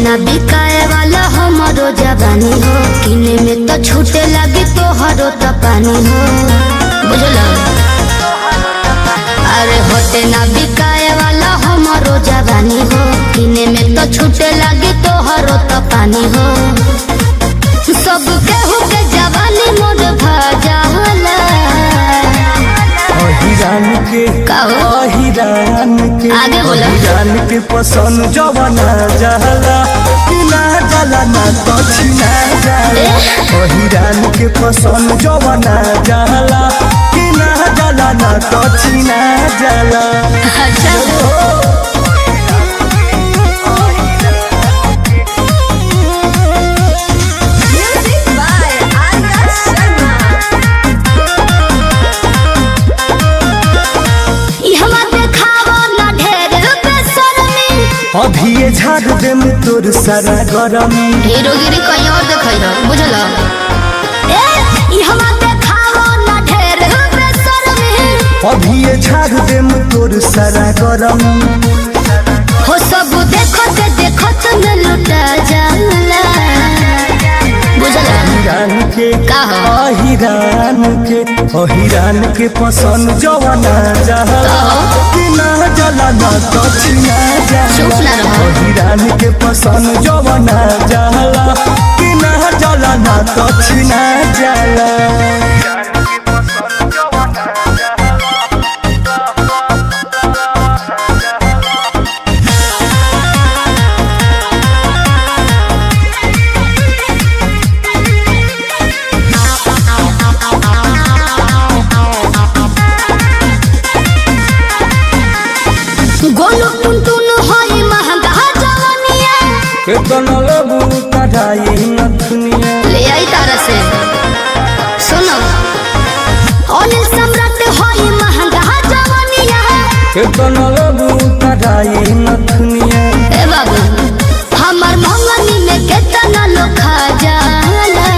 ना बिकाए वाला हमारो जवानी हो किने में तो छूटे लगी तोहरो तो पानी हो बुझल अरे होते ना बिकाए वाला हमारो जवानी हो किने में तो छूटे लगी तोहरो तो पानी हो सब केहू के जवानी मोर भजाला अहिरान के का हो? अहिरान के आगे बोलो। अहिरान के पसंद जवाना जाला कि ना जाला ना तो छिना जाला अहिरान के पसंद जवाना जाला कि ना जाला ना तो छिना जाला अच्छा Music by Arya Sharma. ई हमा देखावो ना ढेर बेशर्मी अभी ये झाड़ दे तोर सारा गरमी हीरोगिरी कहीं और देखई रह बुझल ए ई हमा देखावो ना ढेर बेशर्मी अभी ये झाड़ दे तोर सारा गरमी हो सब देखत देखत में लुटा जाला बुझल अहिरान के का हो? अहिरान के अहिरान के पसंद जवाना जाला कि ना जाला ना तो छिना चुप जाला ना रहो। अहिरान के पसंद जवाना जाला कि ना जाला ना तो छिना जाला गोलू टुनटुन होई महंगा जवानिया केतन लेबू कढ़ाई नथुनिया ले आई तारा से सुनो अनिल सम्राट होई महंगा जवानिया केतन लेबू कढ़ाई नथुनिया ए बाबू हमर मंगनी में केतना लोग खा जाला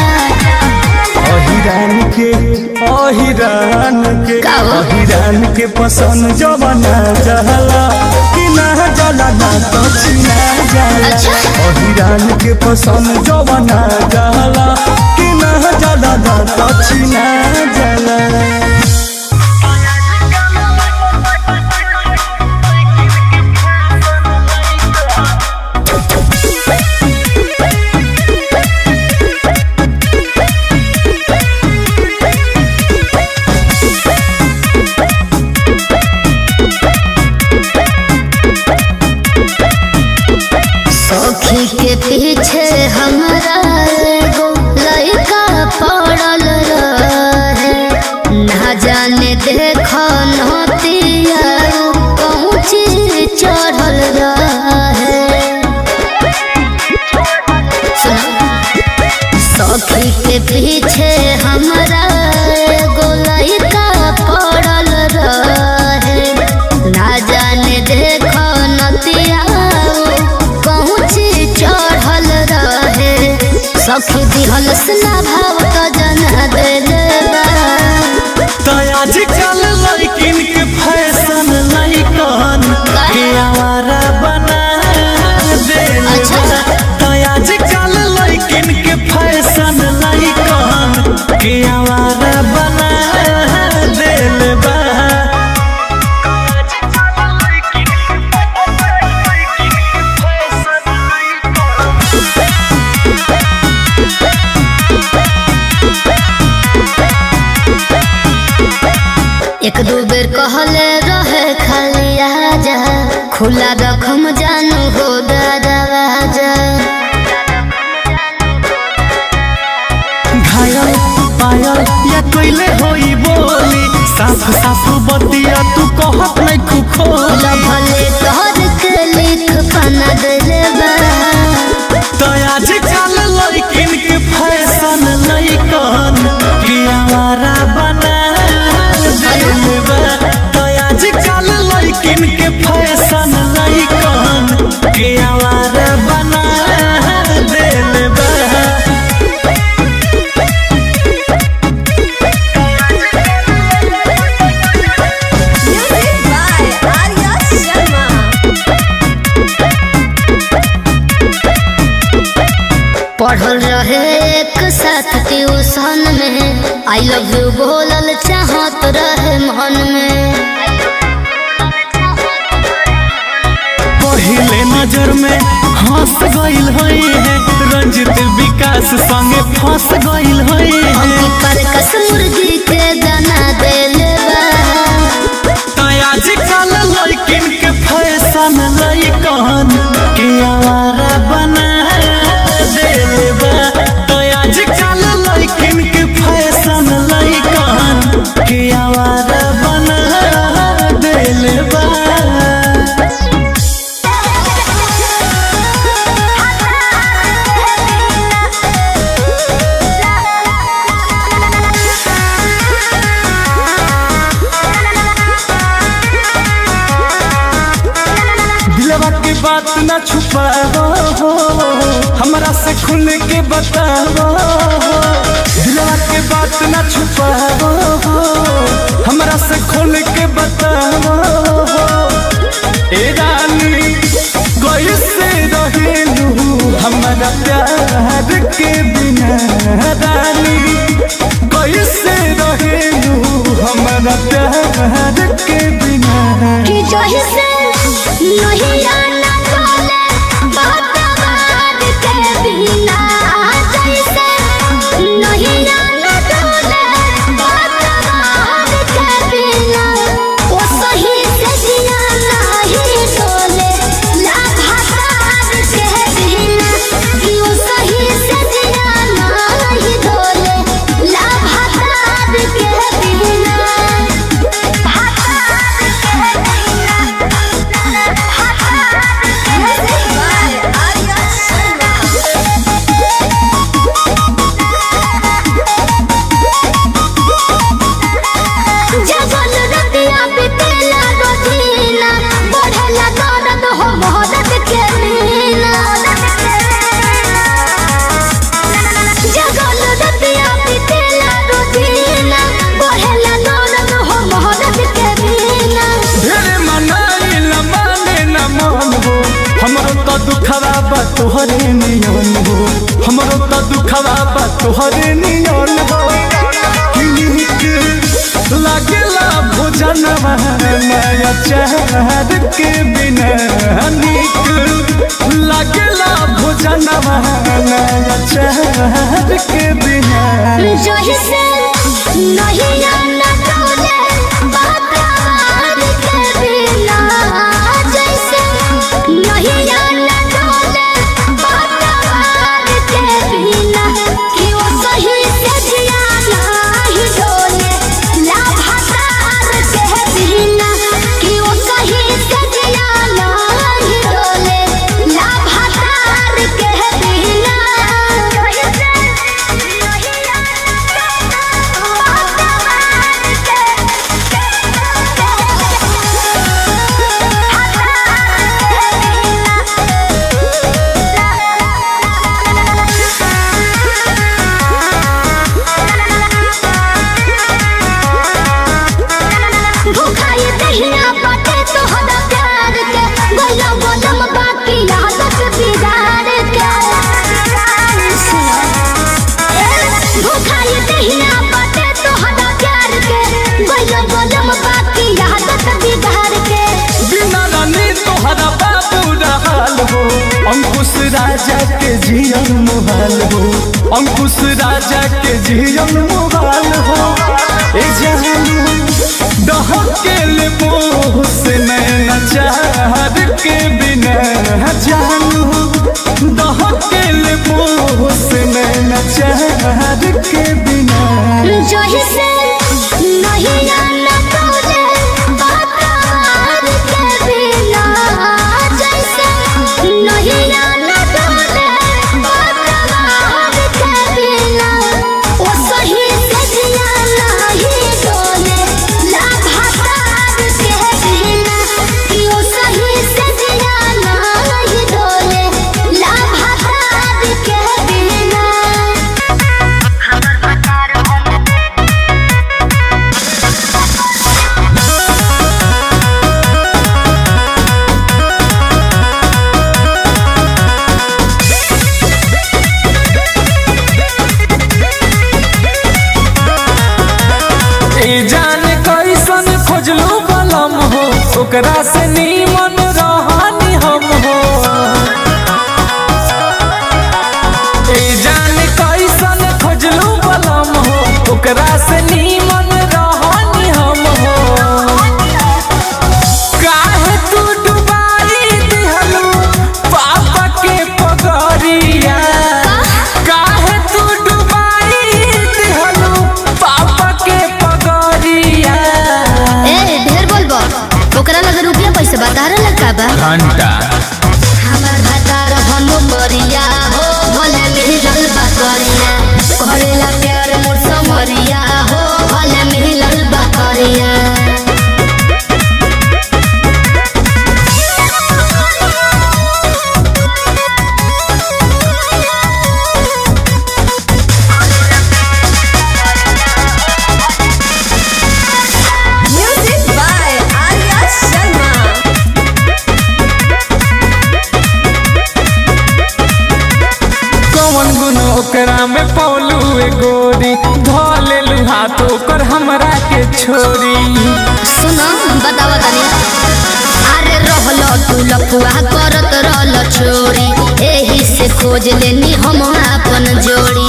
अहिरान के अहिरान के का हो? अहिरान के पसंद जवाना जाला कि ना जाला ना तो छिना जाला अच्छा। अहिरान के पसंद जवाना जाला कि ना जाला ना तो छिना जाला सखी के पीछे हमरा एगो लड़का पड़ल रहे ना जाने देख नतिया पहुँची चढ़ल रहे सुनो। सखी के पीछे हमरा एगो लड़का पड़ल रहे ना जाने देख नतिया पहुँची चढ़ल रहे सखी दिहल स्ना भाव का जना देले बा आजकल लड़किन के फैशन लड़कन के आवारा बना देले अच्छा। बा। आजकल लड़किन के फैशन लड़कन के आवारा बना देले बा एक दू बेर कहले रहे खाली आजा खुला रखम जानू हो दरवाजा घायल पायल या कोइले होई बोली साफ साफ बतिया तू कहत नहीं खुखोली लभले तोहर के लिख पना देले बा तो आजकल लड़किन के फैशन लड़कन के आवारा बना देले बा तो आजकल लड़किन के फैशन लड़कन के आवारा बना देले बा Music पढ़ल रहे एक साथ ट्यूशन में आई लव यू बोलल चाहत रहे मन में पहले नजर में हंस गइल होई है रंजित विकास संगे फंस गइल होई है हमके पर कस मुर्गी के दाना देले बा तो आजकल लड़किन के फैशन लइकन के आवारा बना देले बा तो आजकल लड़किन के फैशन लइकन के आवारा बना देले बा दिलवा के बात न छुपाओ हो हमरा से खुल के बताओ हो दिलवा के बात न छुपाओ हो हमरा से खुल के बताओ हो ए रानी कैसे रहेलू हमारा प्यार के बिना रानी कैसे रहेलू हमारा प्यार के बिना कि जही से नहीं आना बोले बात के बिना जैसे नहीं आना बोले बात के बिना वो सही से जिया नहीं डोले लाभासार के बिना कि वो सही से जिया नहीं डोले लाभासार के बिना जगल रतिया बितेला रोजीना बढ़ेला दर्द हो मोहब्बत के मीना जगल रतिया बितेला रोजीना बढ़ेला दर्द हो मोहब्बत के मीना ढेरे मनाई न माने न मन हो हमरो तो दुखवा बा तोहरे नियन हो हमरो तो दुखवा बा तोहरे नियन हो किनिक लागेला भोजन नया चाहत के बिना निक लागेला भोजन नया चाहत के बिना जही से नहीं आना डोले बात के बिना जैसे नहीं आना डोले बात के बिना कि वो सही से जिया नहीं डोले लाभासार के बिना कि वो सही से जिया नहीं डोले लाभासार के बिना भूखाई दहिया बाटे तोहरा प्यार के गला गलम बाकी आदत बिगाड़ के भूखाई दहिया बाटे तोहरा प्यार के गला गलम बाकी आदत बिगाड़ के बिना रानी तोहरा बाबू रहल हो अंकुश राजा के जियन मुहाल हो अंकुश राजा के जियन मुहाल हो ए जानू डहकेल मोह से नैना चाहत के बिना जानू डहकेल मोह से नैना चाहत के बिना जही से नहीं आना बोले बात के बिना जैसे नहीं आना बोले बात के बिना वो सही से जिया नहीं डोले लाभासार के बलम हो ओकरा से नीमन रहनी हम हो ए जान कैसन खोजलू बलम हो ओकरा से नीमन रहनी हम हो काहे तू डुबाई दिहलू पापा के पगरिया काहे तू डुबाई दिहलू पापा के पगरिया ए ढेर बोलबो ओकरा लगे रुपया पैसे बता रहा का बा घंटा हमार भतार भनु मरिया हो भले मिलल बकरिया करेला प्यार मोर समरिया हो भले मिलल बकरिया Music by Arya Sharma. कौन गुण ओकरा में पौलू ए गोरी धोले लू हाथ ओकर हमरा के छोरी सुनो बतावा तनी अरे रहलो तू लफुआ करत रहल छोरी एही से खोज लेनी हम अपन जोड़ी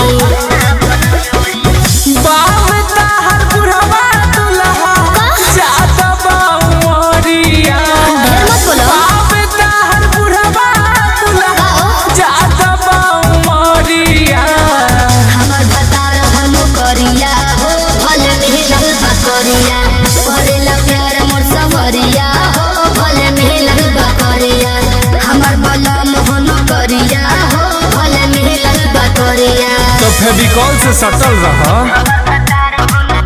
बाप ताहर बुढ़वा दुल्हा जाता बाउरिया ढेर मत बोलो बाप ताहर बुढ़वा दुल्हा जाता बाउरिया हमर भतार भनु करिया हो भले मिलल बकरिया करेला प्यार मोर समरिया हो भले मिलल बकरिया हमर बलम भनु करिया हो भले मिलल बकरिया तो फेविकॉल से सटल रहा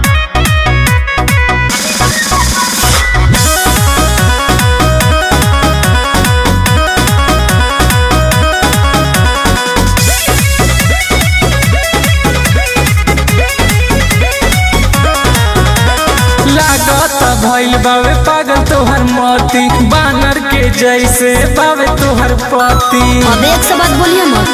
लागत भइल बावे पागल तोहर मोती बानर के जैसे बावे तोहर पति अब एक से बात बोलिए मत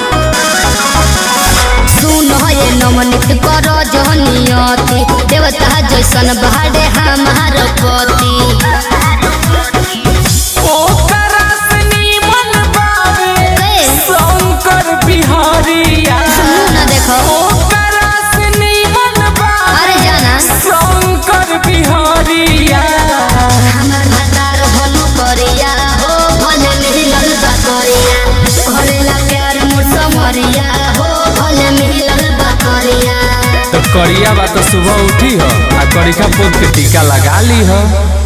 सुन ये नमनित कर जहनियती देवता जैसन बहाडे हमार पति ओकरा से नीमन बावे ए। शंकर बिहारिया सुनू ना देखो ओकरा से नीमन बावे अरे जाना शंकर बिहारिया हमर भतार भनु करिया हो भले मिलल बकरिया करेला प्यार मोर समरिया हो भले मिलल बकरिया तो करिया बा तो सुबह उठी हो आ करिका पोत के टीका लगा ली हो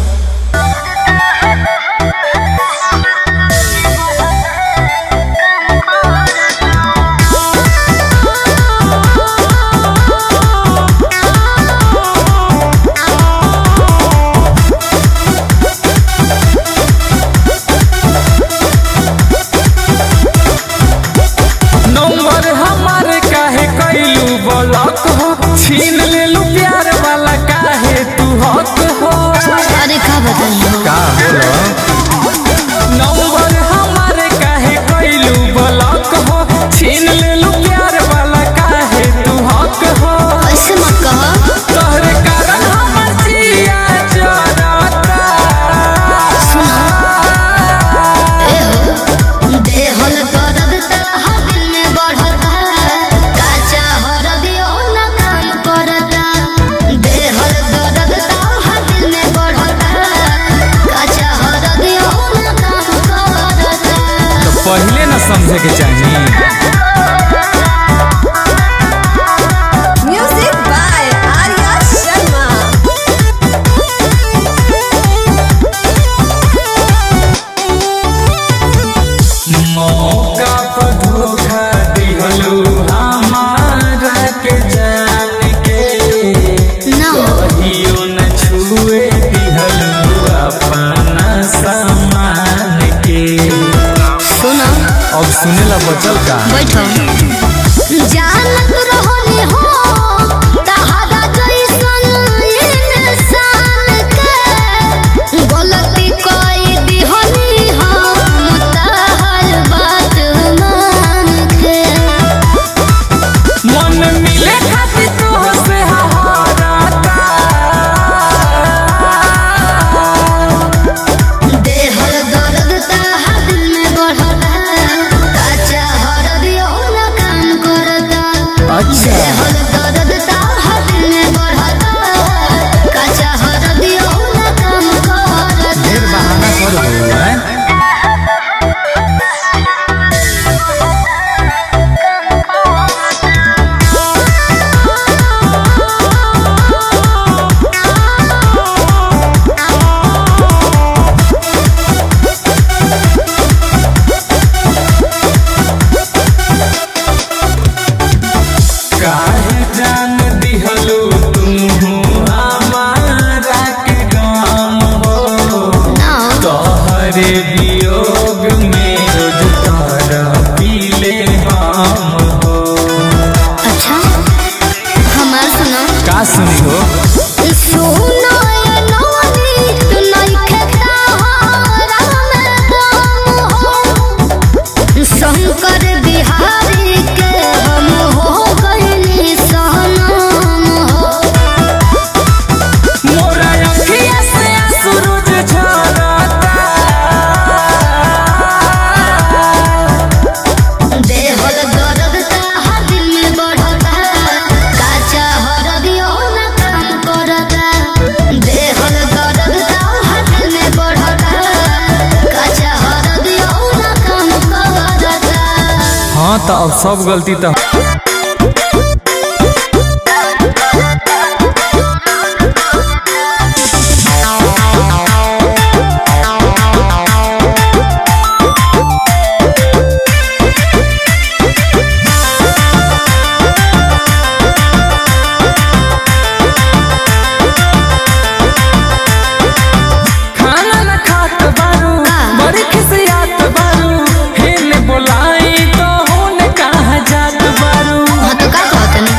नंबर हमारे काहे कैलू ब्लॉक हो छीन लेलू प्यार वाला काहे तू हक हो अरे का बताइए का नंबर हमारे काहे कैलू ब्लॉक हो छीन लेलू प्यार वाला काहे तू हक हो ऐसे मत कहो तोहरे कारण हमर जिया जरता देहल दर्द तहा दिल में बढ़ता काचा हरदियो न काम करता देहल दर्द तहा दिल में बढ़ता काचा हरदियो न काम करता तो पहले ना समझे के चाहिए Music by Arya Sharma. मौका पर धोखा दिहलू हमारा के जान के ना कहियो न छुए दिहलू अपना सामान के सुनो अब सुने ला बचल का बैठो जानत रहनी हो तहारा जैसन इंसान के गलती कोई दिहनी हम तहर बात मान के मन मिले खातिर तो से हहारता तोहरे वियोग में रोज तारा पीले हम हो अच्छा हमार सुनो का सुनी हो सुनो ये नौनी तू नइखे तारा में गम हो शंकर बिहारी के हम हो गइली सनम हो मोरा अखिया से सूरज झरता देहल दर्द ता दिल में बढ़ता काचा हरदियो ना काम करता देहल दर्द ता दिल में बढ़ता काचा हरदियो ना काम करता हाँ तो अब सब गलती तो खाना न खात बारू का? बड़ी खिसियात बारू हेने बोलाई तो होने कहा जात बारू हाँ तो का कहतनी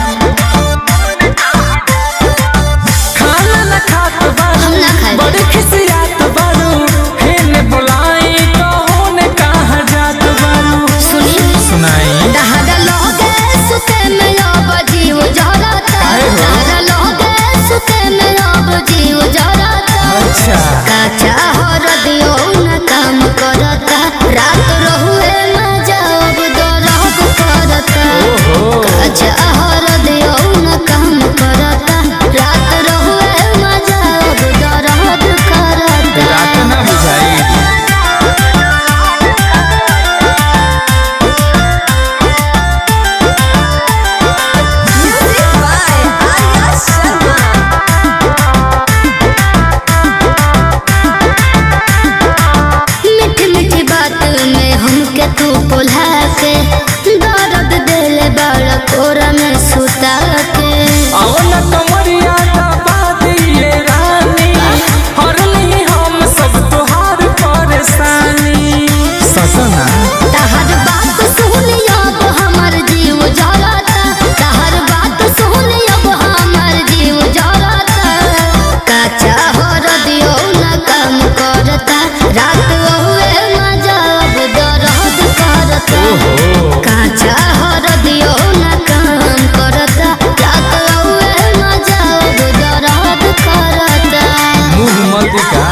खाना न खात बारू हम ना खाई। बड़ी खिसियात बारू हेने बोलाई तो होने कहा जात बारू सुनी सुनाई दहाड़ा लोगे सुते में अब जीव जरता काहे हो? दहाड़ा लोगे सुते में अब जीव जरता अच्छा काचा हरदियो न काम करता रात रहुए न जाब दरद करता ओहो काचा हरदियो न काम करता रात रहुए न जाब दरद करता रात ना बुझाई Music by Arya Sharma. मीठी मीठी बात में हमके तू बोला के दर्द दिल बड़ कोरा में सुता के आओ न कमरिया दबा दिए रानी हरली हम सब तोहार परेशानी ससना तहर बात सुन अब हमर जीव जरता तहर बात सुन अब हमर जीव जरता काचा हर दियो न काम करता रात हुए न जब दर्द करता काचा हर दियो न काम करता रात हुए न जब दर्द करता मुंह मत का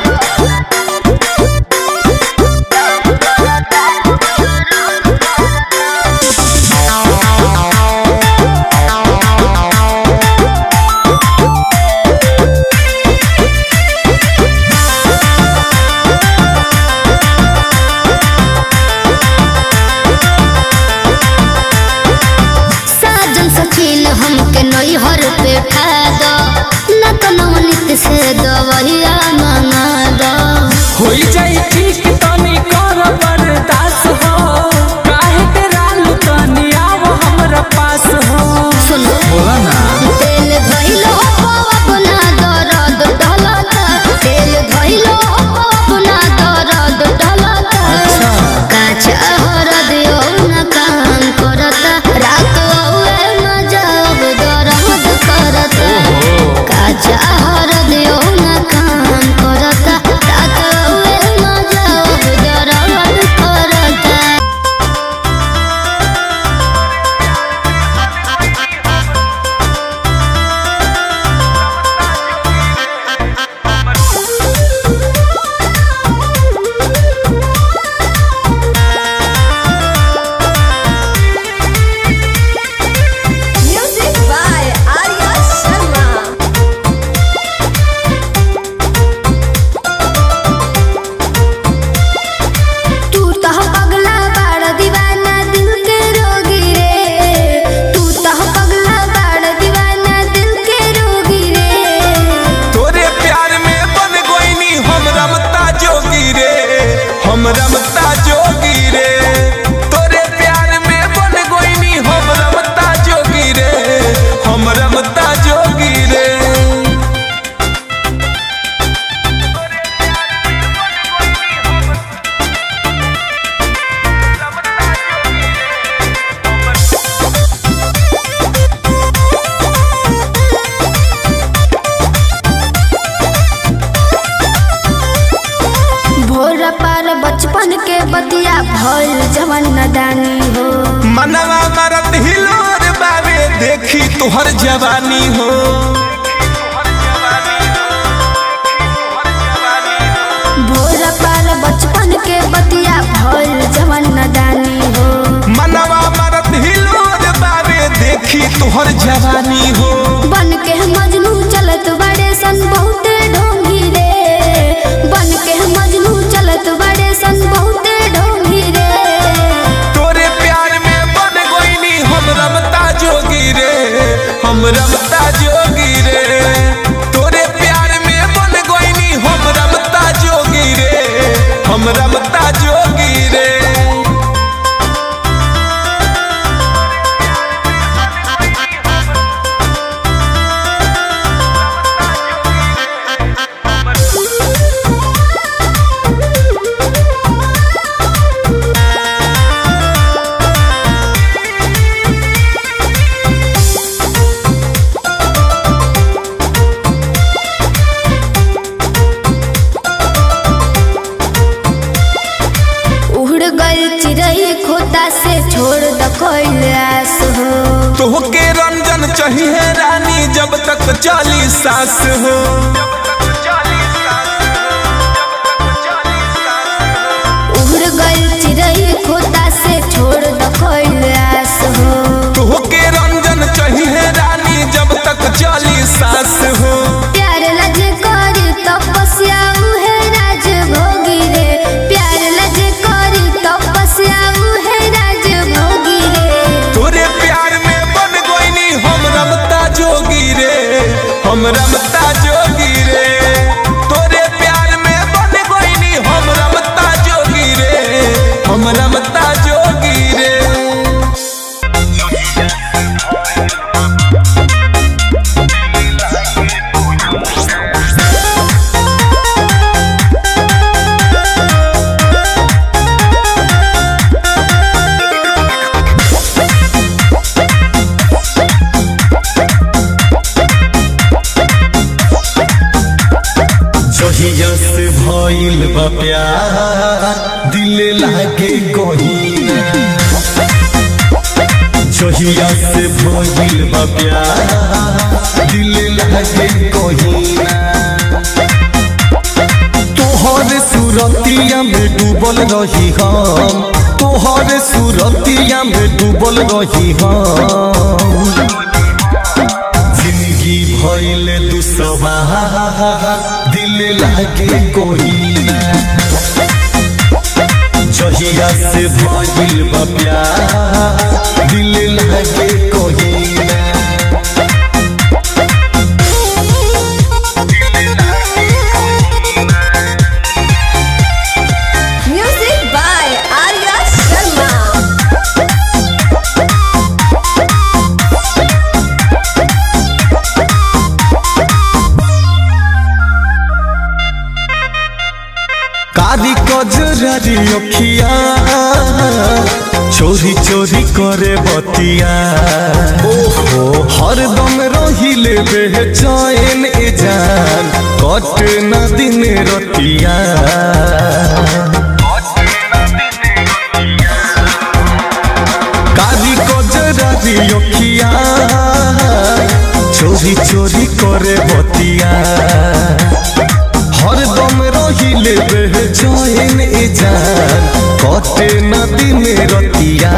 साजन सचिन हमके नैहर पे ठा दो न तो नवनीत से दवैया मंगा दो होई जाई ठीक तनी कर बर्दाश्त हो काहे डेरालू तनी आओ हमरा पास हो सुनो बोला ना तेल धइलो अपना दर्द डलता तेल धइलो अपना दर्द डलता अच्छा। काचा हर दियो न काम करता रात हुए न जब दर्द करता काचा हर दियो न काम करता रात हुए न जब दर्द करता Music by Arya Sharma. तू तो पगला बाड़ दीवाना दिल के रोगी रे तू तो पगला बाड़ दीवाना दिल के रोगी रे तोरे प्यार में बन गोइनी हम रमता जोगी रे हम रमता जोगी रे तोरे प्यार में बन गोइनी हम रमता जोगी रे हम रमता जोगी रे बचपन के बतिया भइल जवन नदानी हो मनवा मरत हिलोर बाबे देखी तुहर जवानी हो भोर पाल बचपन के बतिया भइल जवन नदानी हो मनवा मरत हिलोर बाबे देखी तुहर जवानी हो बन के मजनू चलत बड़े सन बहुते ढोंगी रे बन के मजनू चलत बड़े सन बहुते ढोंगी रे तोरे प्यार में बन गोइनी हम रमता जोगी रे हम रमता जोगी रे तोरे प्यार में बन गोइनी हम रमता जोगी रे हम रमता जोगी रे उड़ गई चिड़ई खोता से छोड़ द कोई आस हो तोहके रंजन चाहिए रानी जब तक चाली सास हो उड़ गई चिड़ई खोता से छोड़ द कोई आस हो तोहके रंजन चाहिए रानी जब तक चाली सास हो प्यार लज कर तपस्या उहे राज भोगी रे प्यार लज कर तपस्या उहे राज भोगी रे तोरे प्यार में बन गोइनी हम रमता जोगी रे हम रमता जोगी रे तोरे प्यार में बन गोइनी हम रमता जोगी रे हम रमता जोगी रे जहिया से भइल बा प्यार दिल लागे कहीं जहिया से भइल बा प्यार दिल लागे कहीं तोहर सूरतिया में डूबल रही हम तोहर सूरतिया में डूबल रही हम जिंदगी भइल दुसवार दिल लागे कोई ना जहिया से भइल बा प्यार दिल लागे कोई ना Music by Arya Sharma. कारी कजरारी अखिया चोरी चोरी करे बतिया ओहो हरदम रहिले बेचैन ए जान कट न दिन रतिया कारी कजरारी अखिया चोरी चोरी करे बतिया हरदम रहिले बेचैन ए जान कटे न दिन रतिया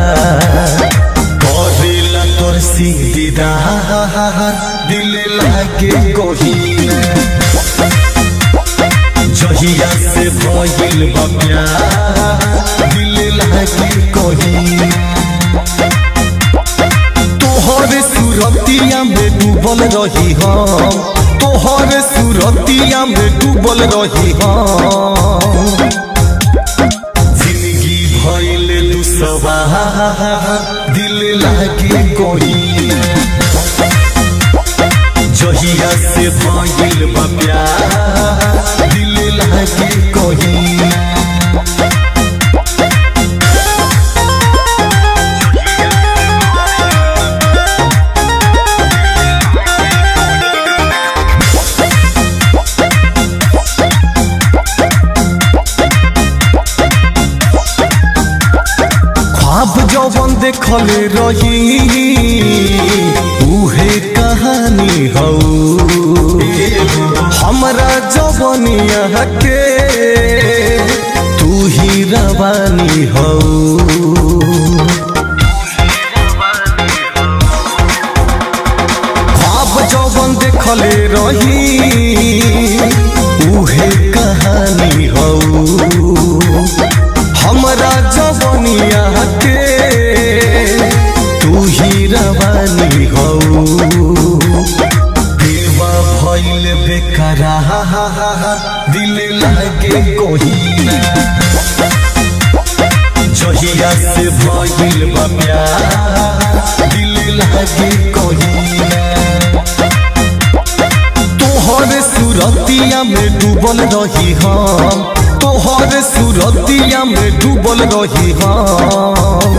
करेला तोर सीधार दिल लागे कहीं जहिया से भइल बा प्यार दिल लागे कहीं तोहर सूरतिया में डूबल रही हम तोहर सूरतिया में डूबल रही हम जिंदगी भइल दुसवार दिल लागे कोई जहिया से भइल बा प्यार दिल लागे कोई देखले रही उहे कहानी हौ हमरा जवनिया के तू ही रवानी हौ ख्वाब जवन देखले रही उहे कहानी हौ हमरा जवनिया के तू ही रवानी हौ देवा भइल बेकरा दिल लागे कोहिना जहिया से भइल बा प्यार दिल लागे कोहिना तोहर सुरतिया में डूबल रही हम तोहर सुरतिया में डूबल रही हम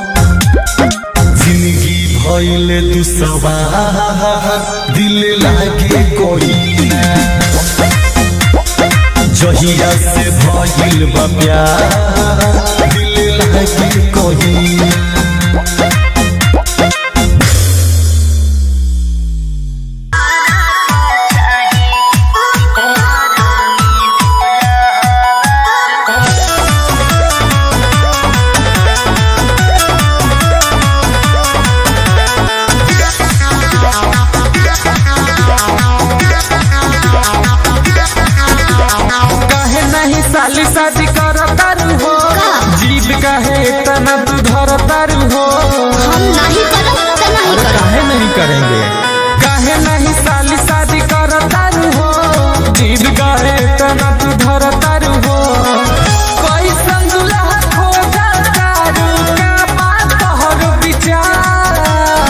जिंदगी भइल तू सवार दिल लागे कोई जहिया से भइल बा प्यार दिल लागे कोई काहे नहीं साली शादी कर तारू हो जीव काहे तना तू धर तारू हो हम नहीं करब त नहीं करब काहे नहीं करेंगे काहे नहीं साली शादी कर तारू हो जीव काहे तना तू धर तारू हो कोई संगुला खोजा तारू का बात तोहर विचार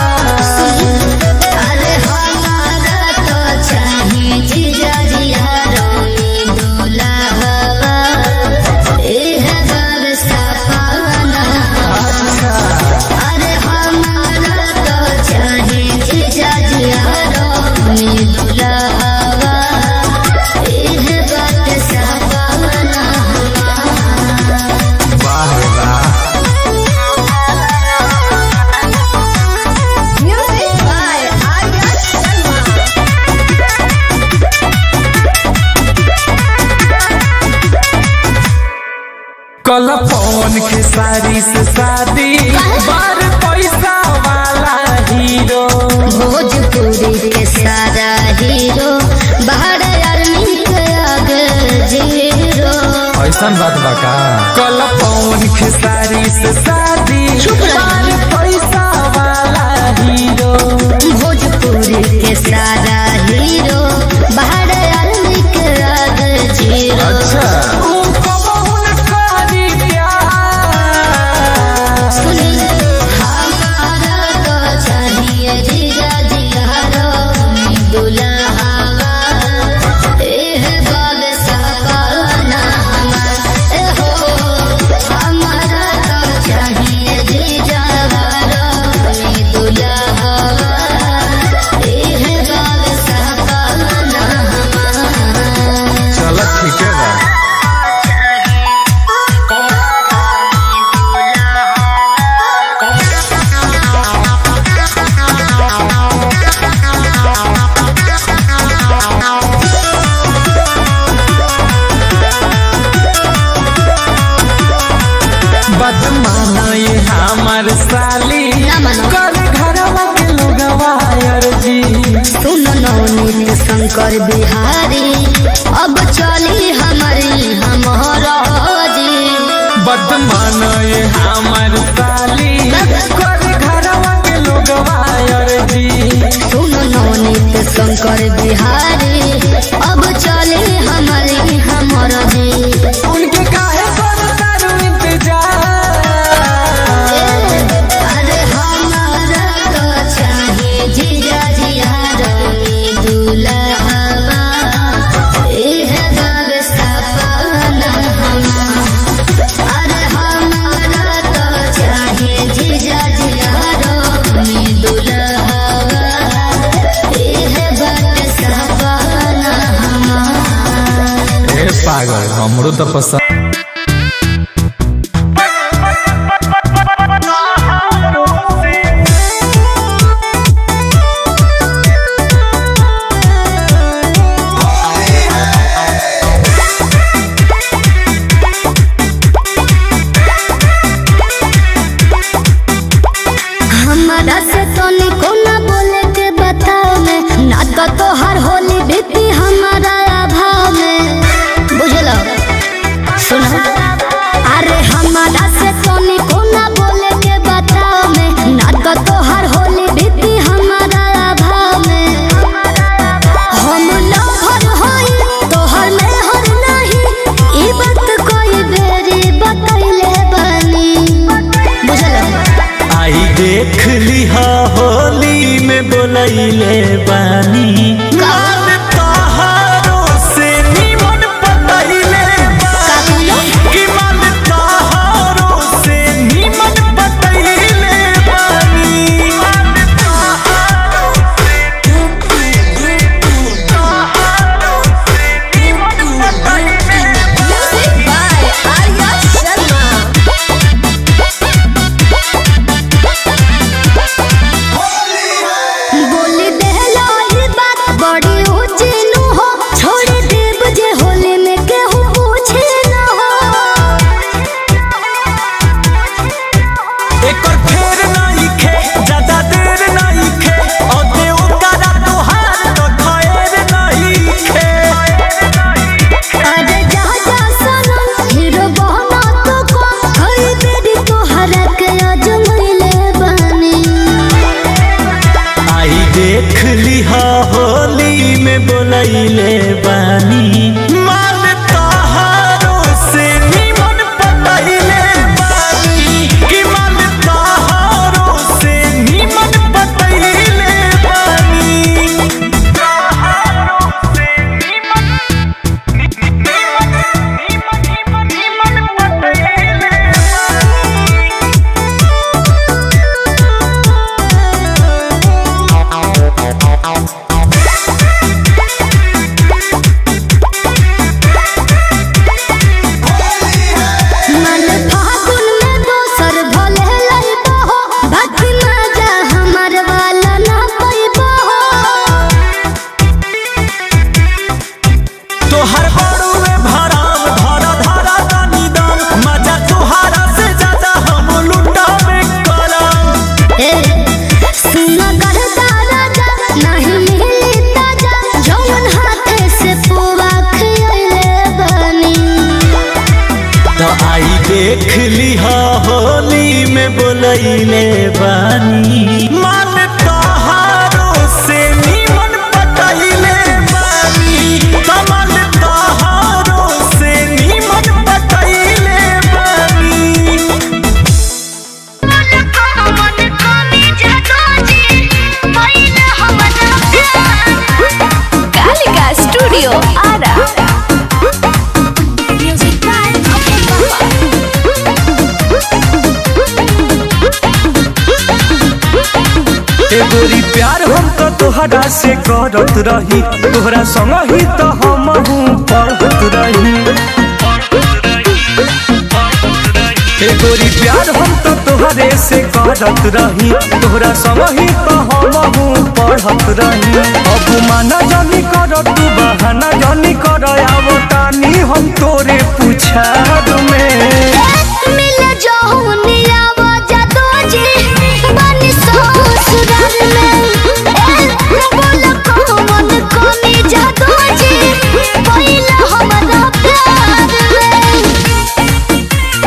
अरे हमारा तो चाहे जीजा जिया रोनी दुल्हवा एह घर सपना अरे हमारा तो चाहे जीजा जिया रोनी दुल्हवा एह बात सपना Music by Arya Sharma. कल पवन के सारी से शादी बार पैसा वाला हीरो भोजपुरी के सारा हीरो बाहर आर्मी के आगे जीरो ऐसा बात बा का कल पवन के सारी से शादी चुप रह। बार पैसा वाला हीरो भोजपुरी के सारा हीरो बाहर आर्मी के आगे जीरो अच्छा ऊ कबहू न करी प्यार सुनी हमारा तो चाहिए जीजा जिया दुल्हावा एह बाग सपना ए हो हमारा तो चाहिए जीजा दुल्हावा एह बाग सपना चल ठीक है बा बदमाना ये हमार साली ना मानो। कर घरवा के लोगवा अर्जी सुनो नवनीत शंकर बिहारी अब चली हमारी हमारा जी बदमान ये हमर साली कर घरवा के लोगवा अर्जी सुनो नवनीत शंकर बिहारी अब चली हमारी हमारा जी उनके काहे पर तारू इंतजार अरे हमारा तो चाहिए जीजा जिया रोनी दुल्हवा एह बाग सपना अरे हमारा तो चाहिए जीजा जिया रोनी दुल्हवा एह बाग सपना ए पागल हमरो तो पसंद बोलैले बानी काल तहारो से निमन पतैले बानी कि मन तहारो से निमन पतैले बानी Music by Arya Sharma. बोली देहला ही बात बड़ी ऊंची नु हो छोड़ देब जे होले में केहू पूछे न हो एकर फेर नहीं खे ज्यादा देर नहीं खे और देव करा तोहार तो खैर नहीं खे अरे जा जा सनम हीरो बहना तो को हई बेरी तोहरा के अजमैले बानी आई देख लिहा होली में बोलैले बानी माल तहारो से निमन पतैले बानी कि माल तहारो से निमन पतैले बानी तहारो से निमन निमन निमन निमन पतैले मन फागुन में दोसर भले लइबो हो बाकी मजा हमर वाला ना पैबो हो तोहर बड़ुए भराम धरा धरा दानी दाम मजा तोहारा से ज्यादा हम लुटावे करम ए सुना करता राजा नहीं मिली ताजा जौन हाथे से पुआ खियले बनी तो आई देख लिहा होली में बोलैले बानी मान तहारो से निमन पटैले बानी कमल तहारो से निमन पटैले बानी Kalika Studio Ara. Music by ए गोरी प्यार हम तो तोहरा से करत रही तोहरा संग ही तो हम पढ़त रही ए गोरी प्यार हम तो तोहरे से करत रही तोहरा संग ही तो हम पढ़त रही अब माना जानी कर तू बहाना जानी कर आवतानी हम तोरे पुछार में मिल जाऊनी आवाज दो जी बनी ससुराल में ए बोल कौन कमी जादू जी पहिला हमरा प्यार में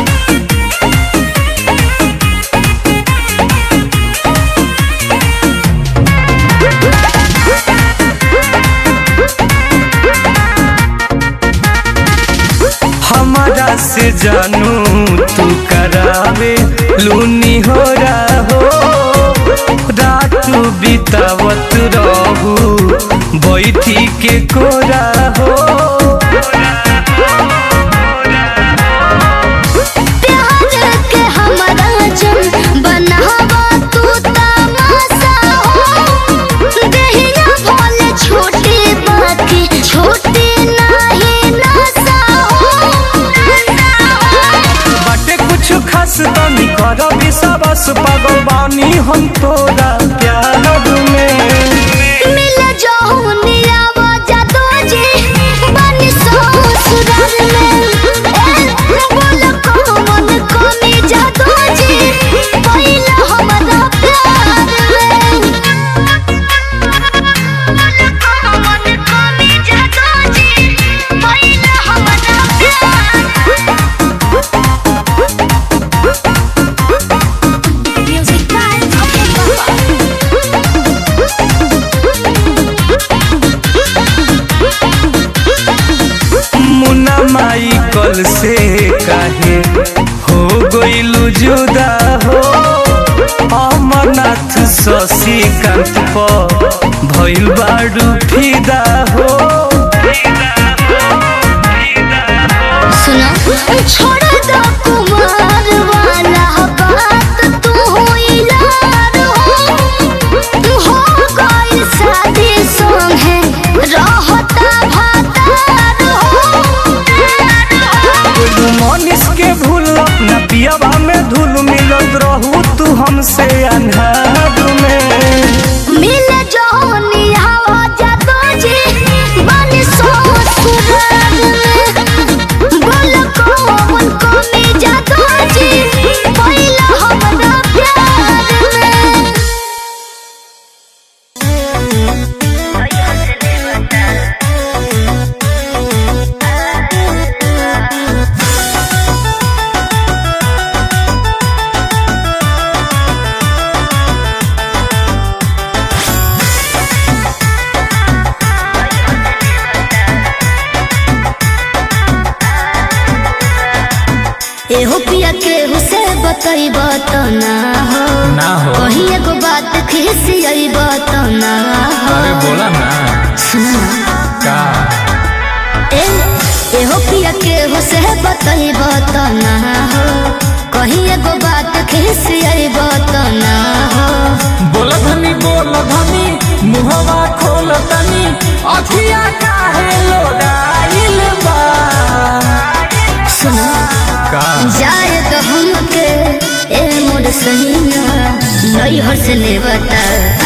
हमारा से जानू तू करावे लूनी हो हो रात बितावत रहू बैठी के कोरा हो प्यार के हमरा जन बनावा तू तमाशा हो देहिया भोले छोटी बाकी छोटी नहीं नशा हो बाटे कुछ खास तनी कर विश्वास पागल बानी हम तोरा प्यार में मिल जाऊनी आवाज दो जी बनी ससुराल में ए बोल कौन कमी जादू जी पहिला हमरा प्यार में कौन कमी जादू जी पहिला हमरा प्यार Music by मुन्ना माई कल से काहे हो गइलु जुदा हो अमरनाथ शशि कांत पर भइल बाडू फिदा हो सुनो छोड़ दो कुमार वाला बात तू यार हो हो गई शादी संग है रहता भातार हो तू मनीष के भूल अपना पियावा में धूल मिलत रहू तू हमसे अन्हार में मिल जोनी हवा जादो जी बनी ससुराल में बोल कौन कमी जादो जी पहिला हमरा प्यार में एहो पिया के हुसे बतैब त ना हो ना हो कहीं एगो बात खिसियब त ना हो अरे बोला ना सुना का ए एहो पिया के हुसे बतैब त ना हो कहीं एगो बात खिसियब त ना हो बोला धनी बोला धनी मुहवा खोल तनी अखिया काहे लोडाइल बा सुना का जाए तो हमके ए मोर सहिया नैहर से ले बता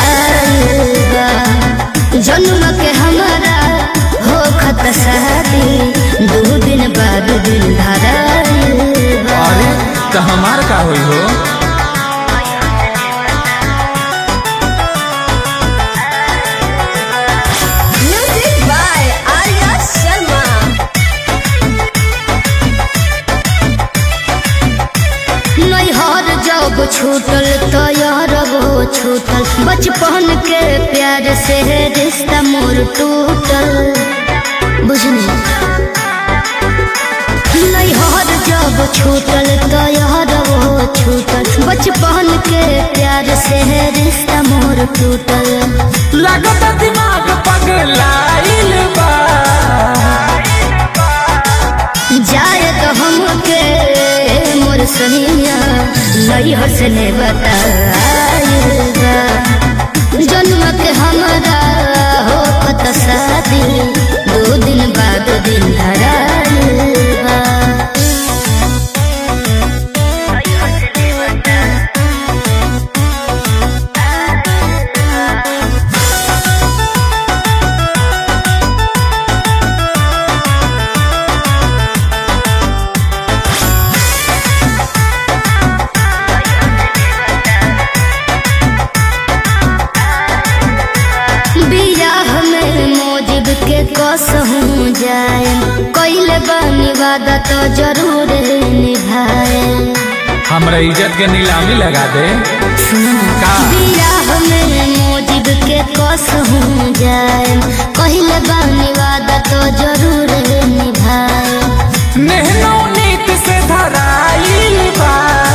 जन्म के हमारा हो खत शादी दो दिन बाद दिल धरा अरे तो हमार का होई हो Music by Arya Sharma. नैहर जब छूटल तो यार वो छूटल बचपन के प्यार से रिश्ता मोर टूटल बुझनी नैहर जब छूटल तो यार वो छूटल बचपन के प्यार से रिश्ता मोर टूटल लगता दिमाग पगलाइल बा जाए तो हमके मोर सहिया नैहर से ने बताएगा जन्म के हमारा हो कत शादी दो दिन बाद दिन धराएगा बियाह में मोजिब के कसहूँ जाए कैले बानी वादा तो जरूर निभाए हमरा इज्जत के नीलामी लगा दे का बियाह में मोजिब के कसहूँ जाए कैले बानी वादा तो जरूर निभाए नेहनो नीत से धराइल बा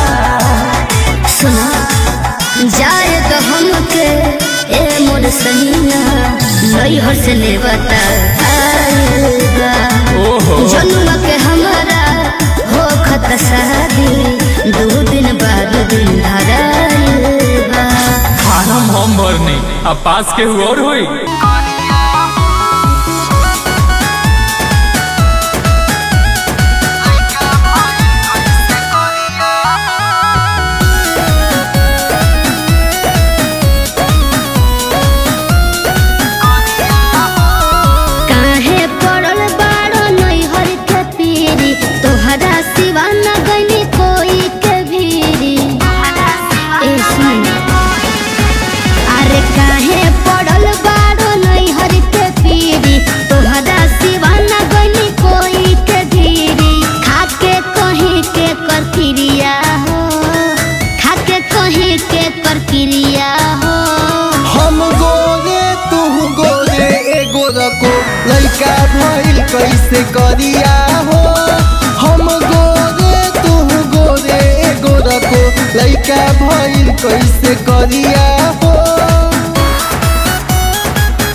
सुना जाए तो हमके ए मोर सहिया नैहर से ले बताएगा ओहो जन्म के हमारा हो खत शादी दो दिन बाद दिन धराएगा फार्म हम भरनी अब पास के हुआ और होई काहे पड़ल बाड़ो नैहर के पीरी तोहरा सिवा न गइनी कोई के भीरी ए सुन अरे काहे पड़ल बाड़ो नैहर के पीरी तोहरा सिवा न गइनी कोई के भीरी खाके कहीं के कर क्रिया हो खाके कहीं के कर क्रिया हो हम गोरे तू गोरे एगो रको लइका भइल कैसे करिया हो हम गोरे तू गोरे एगो रको लइका भइल कैसे करिया हो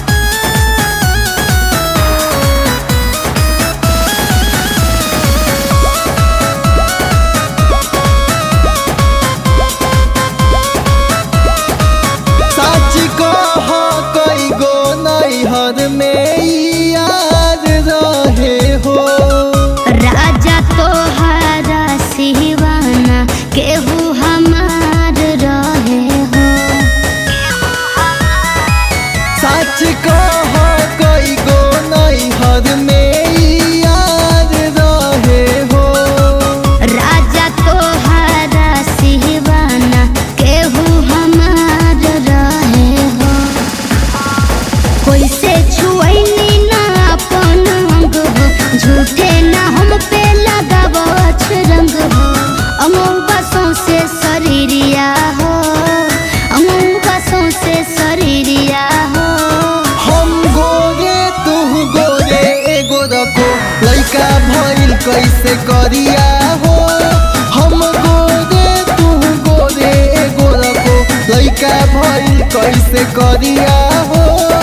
कैसे करिया हो हम गोरे तू गोरे गोरा को लइका भइल कैसे करिया हो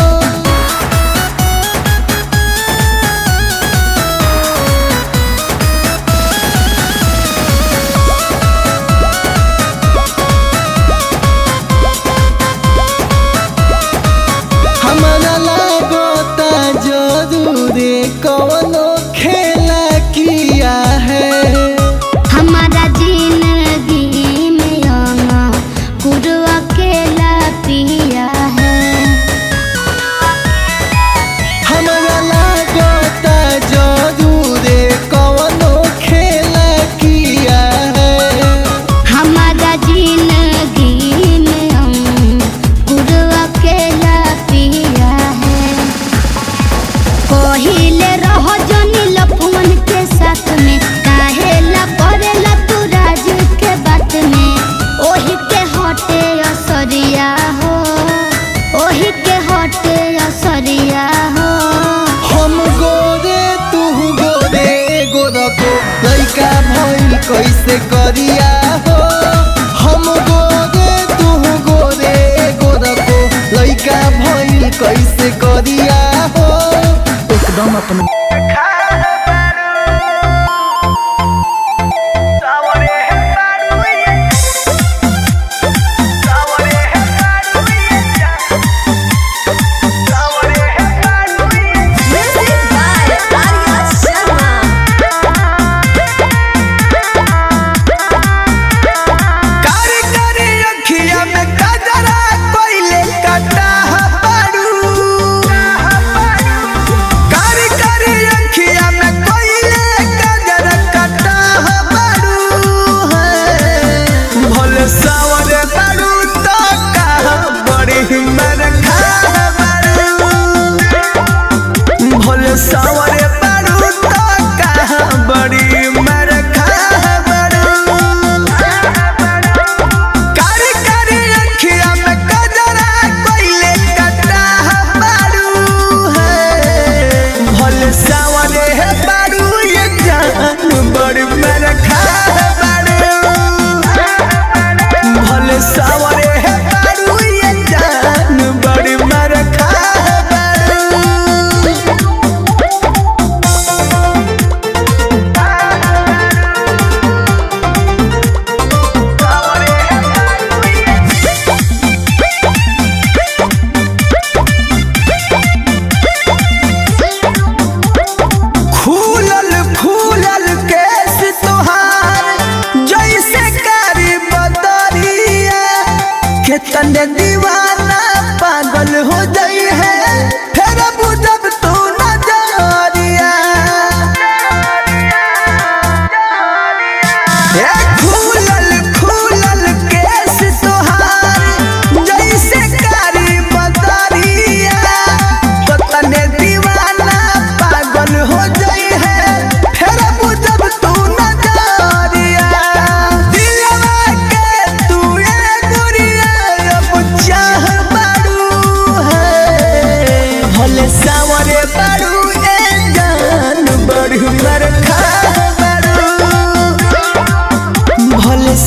हमरा लागता जरूरे कवनो खेला किया है हमारा जिंदगी में आना गुरु अकेला पिया है हमरा लागता जरूरे कवनो खेला किया है हमारा जिंदगी में हम गुरु अकेला पिया है पहिले रह जनी लफुअन के साथ में काहे ला करेला तू राज के बात में ओही के हटे असरिया हो ओही के हटे असरिया हो हम गोरे तू गोरे गोरा को लइका भइल कैसे करिया हो हम गोरे तू गोरे गोरा को लइका भइल कैसे करिया हो एकदम अपन Music by Arya Sharma. कारी कारी अखिया में कजरा कोइले कटा बारू कारी कारी अखिया में कोइले कजरा कटा बारू भले सावरे बारू तो का बड़ी मर खा बारू भले सावरे बारू तो का बड़ी मर खा बारू कारी कारी अखिया में कजरा कोइले कटा बारू है भले सावरे है बारू ये जान बड़ी मेरे खा बारू भले सावरे है बारू ये जान बड़ी मेरे खा बारू फूलल फूलल केस तोहार जैसे कारी बदरिया केतने दीवाना पागल हो जाई है फिर बुझब तू नजरिया ए फूलल फूलल केस तोहार जैसे कारी बदरिया कतने दीवाना पागल हो जाई है फिर बुझब तू नजरिया दिलवा के तू ए गुरिया अब चाह बारू है भले सावरे बारू ए जान बड़ू मर खा बारू भले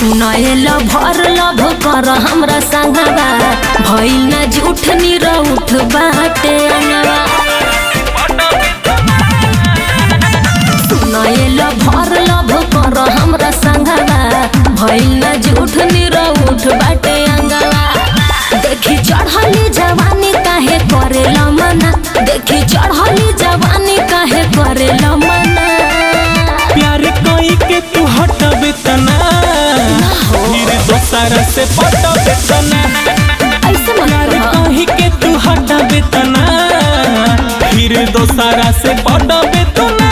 सुनाएल भर लभ कर हमरा संगवा भइल न झूठ निरउठ बाटे अंगवा सुनाएल भर लभ कर हमरा संगवा भइल न झूठ निरउठ बाटे अंगवा देखी चढ़ली जवानी काहे करेला मना देखी चढ़ली जवानी काहे करेला मना प्यार कोई के तू हटबे तना फिर दोसरा से पटबे तना ऐसे मत प्यार कह। कोई के तू हटबे तना फिर दोसरा से पटबे तना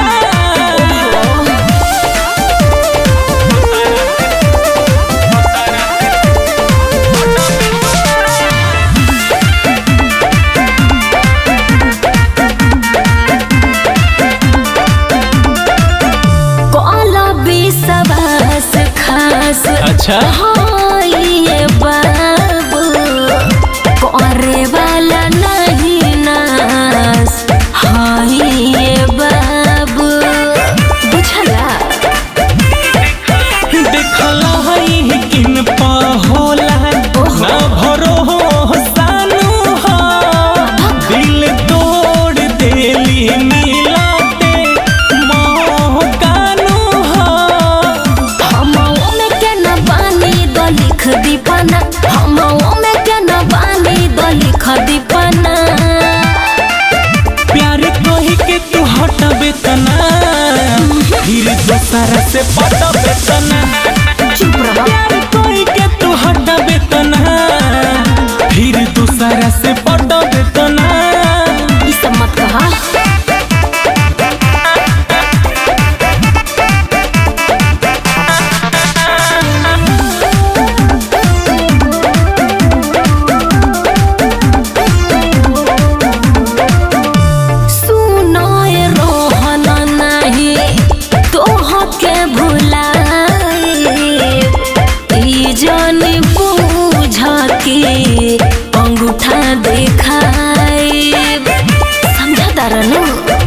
कला विश्वास खास अच्छा हाँ ये बाबू करे वाला नहीं नास हाँ ये बाबू बुझला देखला है किन पा होला ना भरो हो सानू हो दिल तोड़ देली मिलाते मोह कानू हो हम में के न बानी द लिख दीपना हम में के न बानी द लिख दीपना प्यार कही के तू हटबे तना फिर दोसरा से पटबे तना चुप रह प्यार कही के तू हटबे तना फिर दोसरा से पटबे तना ई सब मत कहा सुनाए रोहन नाही तोह के भुलाई ई जन बूझ के अंगूठा देखाई समझा तारनु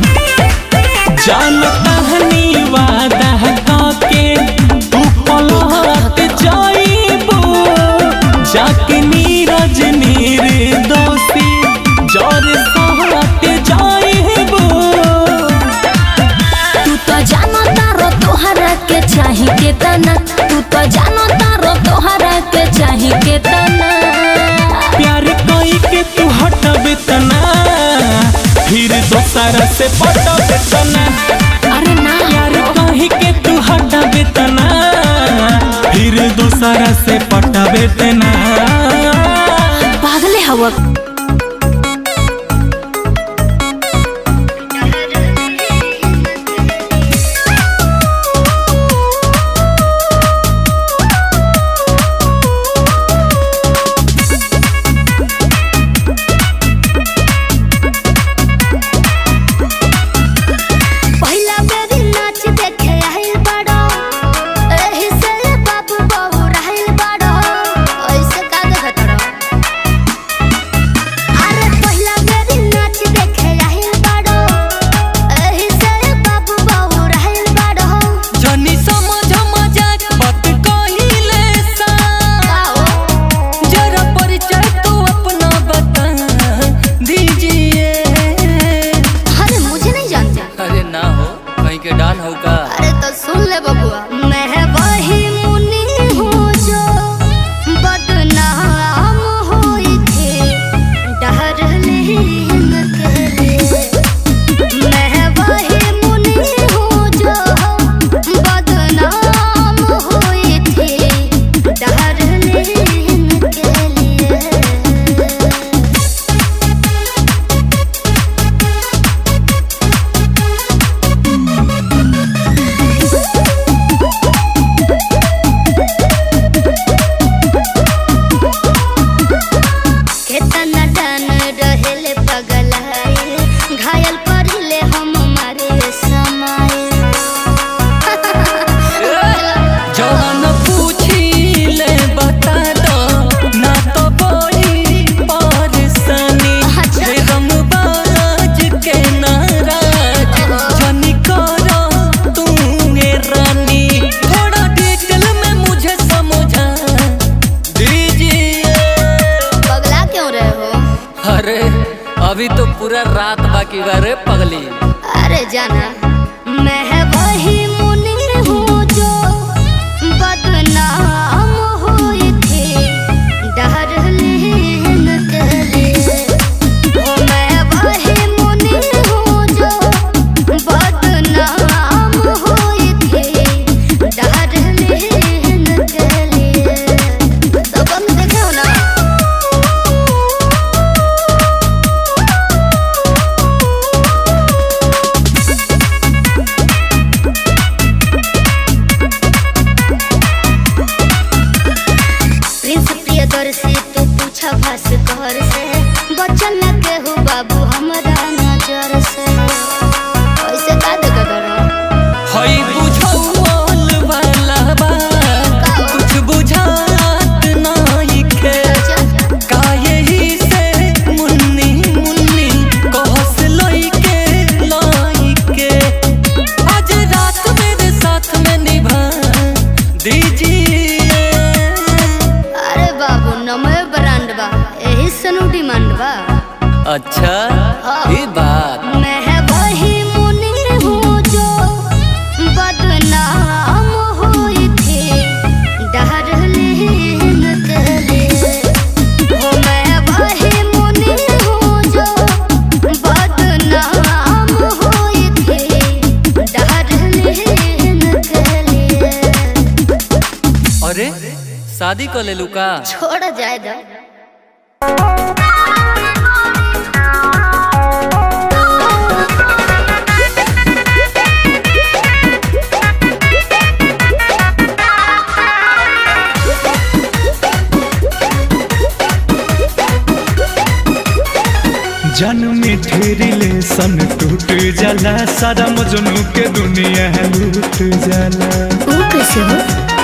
जानता हनी वादा काके तू पलट जाइबो जाके नीरज नीर दोषी जर सहत जाइबो तू तो जानो तारो तोहरा के चाही के तना तू तो जानो तारो तोहरा के चाही के तना प्यार कोई के तू हटबे तना फिर दोसरा से पटबे तना अरे ना प्यार कही के तू हटबे तना फिर दोसरा से पटबे तना पागले हवा पहिला बेरी नाच देखे आइल बाड़ो एही से बाबू बहू रहल बाड़ो ऐसे का देखत रहो अभी तो पूरा रात बाकी बा रे पगली अरे जाना मैं वही मुनि हूँ जो बदनाम हुई थी डरलीन के लिए ओ मैं वही मुनि हूँ जो बदनाम हुई थी डरलीन के लिए तो कम देखे हो ना प्रिंस प्रियदर्शी तू पूछा भास घर से बचल न केहू बाबू हमरा नजर से ऐसे का देख करो हई बुझौल वाला बा कुछ बुझात नहीं खे का यही से मुन्नी मुन्नी कहस लइके लइके आज रात मेरे साथ में निभा दीजिए अरे बाबू नमय ब्रांड बा यही सनु डिमांड बा अच्छा ये बात मैं वही मुनि हूँ जो बदनाम हुई थी डरलीन के लिए ओ मैं वही मुनि हूँ जो बदनाम हुई थी डरलीन के लिए अरे शादी कर ले लू का छोड़ जाए दो जन में रिलेशन टूट जाला सारा मजनू के दुनिया लूट जाला वो कैसे हो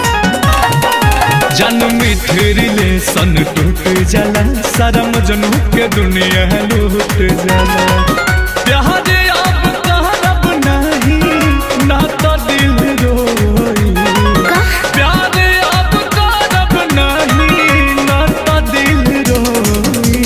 जन में रिलेशन टूट जाला सारा मजनू के दुनिया लूट जाला प्यार अब करब नहीं ना तो दिल रोई प्यार अब करब नहीं ना तो दिल रोई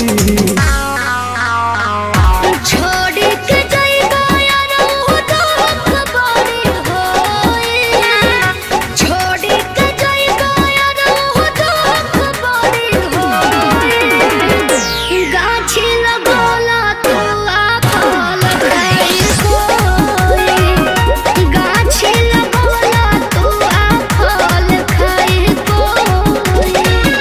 छोड़ी के जाइबा यार वो दुख बड़ी होई छोड़ी के जाइबा यार वो दुख बड़ी होई गाछी लगोला तू आ फल खाई कोई गाछी लगोला तू आ फल खाई कोई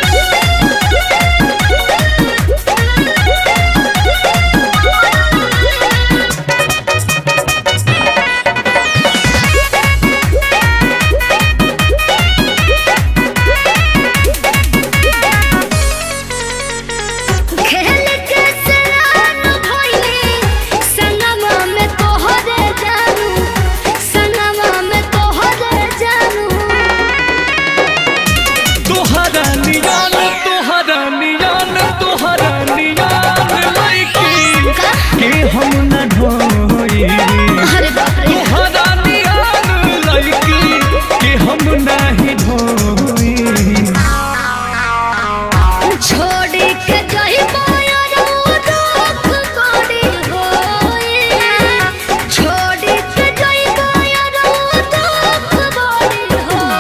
खेल के सरान भइली संगमा में तोहरे जानू संगमा में तोहरे जानू तोहरा नियान तोहरा नियान तोहरा नियान लइकी के हम न ढोई अरे बाप रे तोहरा नियान लइकी के हम नाही ढोई छोड़ी के जाइबा यार वो दुख बड़ी होई छोड़ी के जाइबा यार वो दुख बड़ी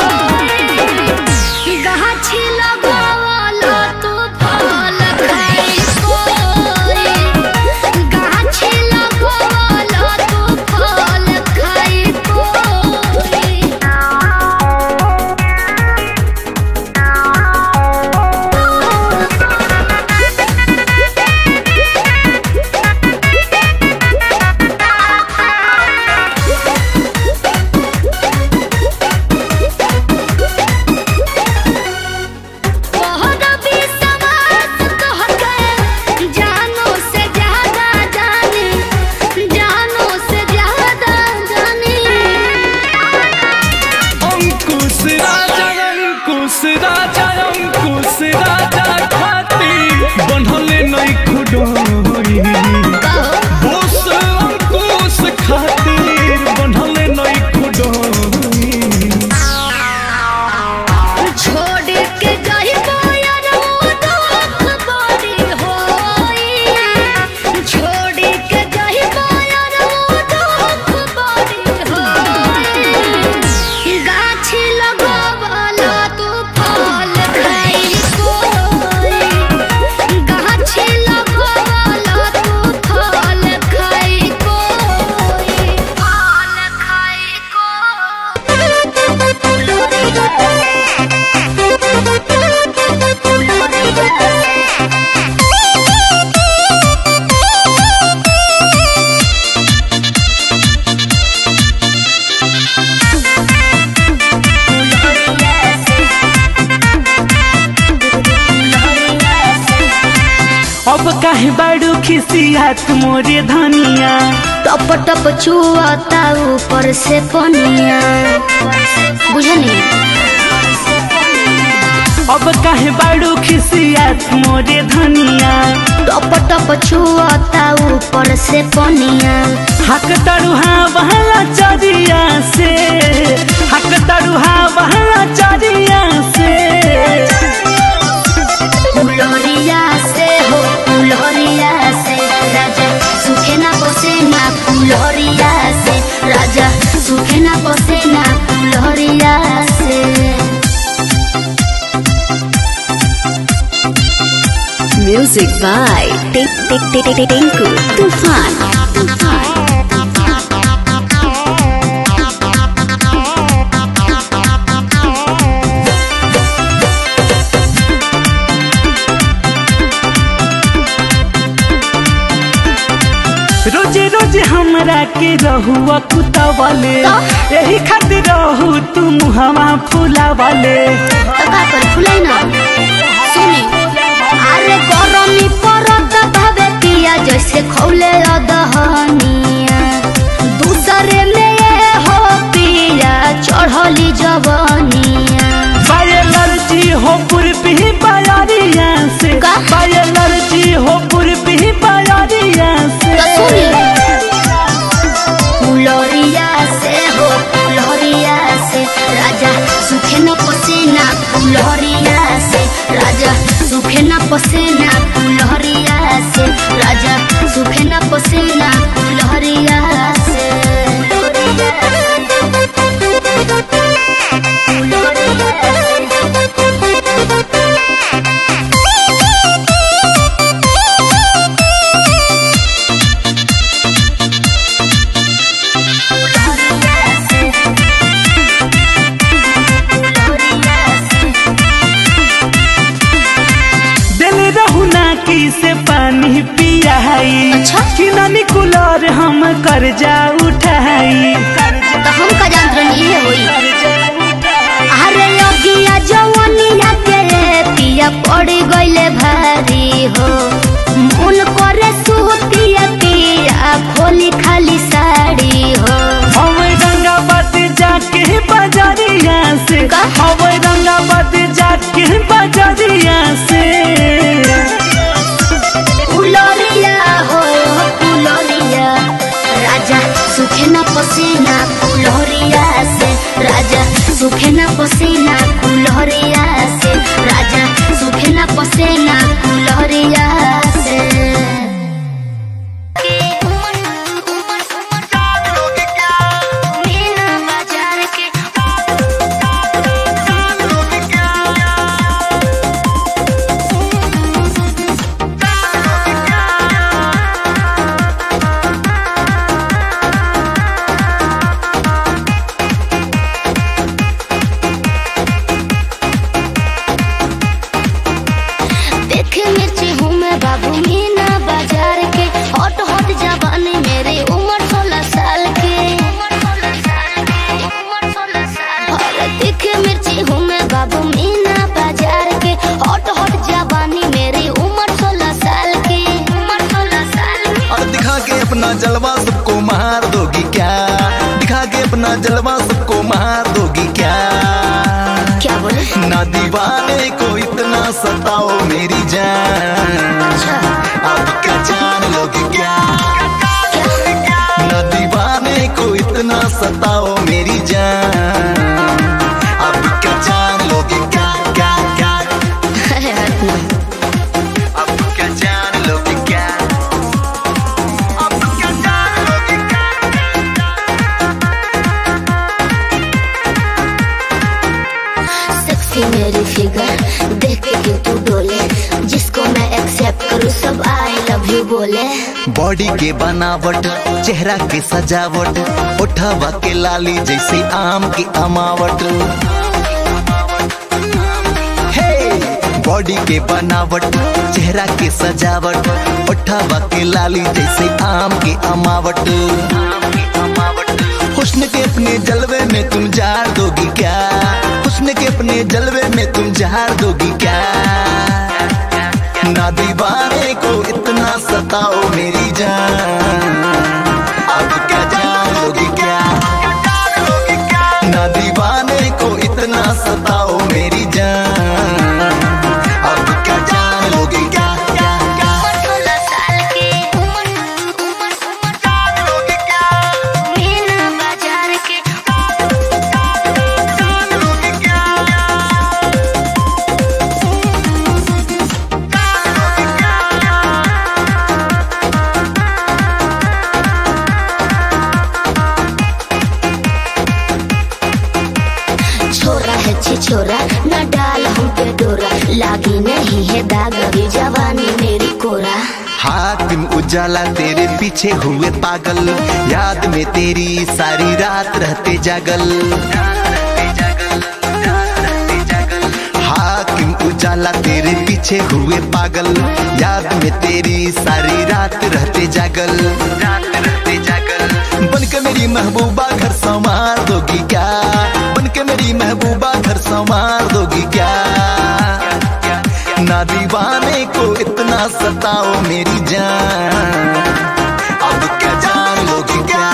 होई गाछी लगावला तू फल खाई कोई गाछी लगावला तू फल खाई कोई बहुत विश्वास तोहके जानो से ज्यादा जानी जानो से ज्यादा जानी अंकुश राजा अंकुश राजा अंकुश राजा खाती बनले नहीं खुडोई बोस अंकुश खातिर बनले नहीं खुडोई छोड़ के जाइबा यार वो दुख बड़ी होई छोड़ काहे बाड़ू खिसियात मोरे धनिया टप टप चुआता ऊपर से पनिया बुझनी अब काहे बाड़ू खिसियात मोरे धनिया टप टप चुआता ऊपर से पनिया हक तरुहा बहला चरिया से हक तरुहा बहला चरिया से फुलहरिया से हो फुलहरिया से राजा सुखे ना बसे ना फुलहरिया से राजा सुखे ना बसे ना फुलहरिया से Music by Tink Tink Tink Tink Tinku Tufan. रोजे रोजे हमरा के रहुआ कुतवले यही खातिर रहू तू मुहवा फुलावले तो का कर फुलाई ना सुनी अरे गरमी परत भावे पिया जैसे खौले अदहनिया दूसरे में ये हो पिया चढ़ली जवनिया बायलर्जी हो पूर्वी बायारिया से का? बायलर्जी हो पूर्वी बायारिया से तो सुनी फुलरिया से हो फुलरिया से राजा सुखे न पसीना फुलरिया से राजा सुखे न पसीना फुलरिया से राजा सुखे न पसीना फुलरिया से दिल रहुना की से पानी पियाई अच्छा? कि नानी कुलर हम कर्जा उठाई तो हम का जानत रही है होई अरे लगिया जवनिया के पिया पड़ गइले भारी हो मन करे सुतिया पिया खोली खाली साड़ी हो हम रंगाबाद जाके बाजारिया से का? हम रंगाबाद जाके बाजारिया से फुलरिया हो फुलरिया राजा सुखे न पसीना फुलरिया से राजा सुखे न पसीना फुलरिया से राजा सुखे न पसीना फुलरिया से मीना बाजार के देखे मिर्ची हूँ मैं बाबू मीना बाजार के हॉट हॉट जवानी मेरी उम्र सोलह साल की अरे देखे मिर्ची हूँ मैं बाबू मीना बाजार के हॉट हॉट जवानी मेरी उम्र सोलह साल की उम्र सोलह साल की और दिखा के अपना जलवा सबको मार दोगी क्या दिखा के अपना जलवा सबको मार दोगी क्या क्या बोले ना दीवाने को इतना सताओ मेरी जान अच्छा अब क्या जान लोगे क्या ना दीवाने को इतना सताओ मेरी जान अब क्या जान लोगे क्या क्या क्या अरे हट ना अब क्या जान लोगे क्या अब क्या जान लोगे क्या सेक्सी मेरी फिगर देख के क्यों तू डोले जिसको मैं एक्सेप्ट करूँ सब आई लव यू बोले बॉडी के बनावट चेहरा के सजावट उठावा के लाली जैसे आम की अमावट हे बॉडी के बनावट चेहरा के सजावट उठावा के लाली जैसे आम की अमावट हुस्न के अपने जलवे में तुम जार दोगी क्या हुस्न के अपने जलवे में तुम जार दोगी क्या ना दीवाने को इतना सताओ मेरी जान अब क्या जान लोगी क्या ना दीवाने को इतना सताओ मेरी जान अब क्या जान लोगी क्या क्या क्या सोलह साल के मीना बाजार के छोरा है छी छोरा न डाल हम पे डोरा लागी नहीं है दाग अभी जवानी मेरी कोरा हाकिम उजाला तेरे पीछे हुए पागल याद में तेरी सारी रात रहते जागल हाकिम उजाला तेरे पीछे हुए पागल याद में तेरी सारी रात रहते जागल रहते जागल बन के मेरी महबूबा घर संवार दोगी क्या बन के मेरी महबूबा घर संवार दोगी क्या ना दीवाने को इतना सताओ मेरी जान अब क्या जान लोगी क्या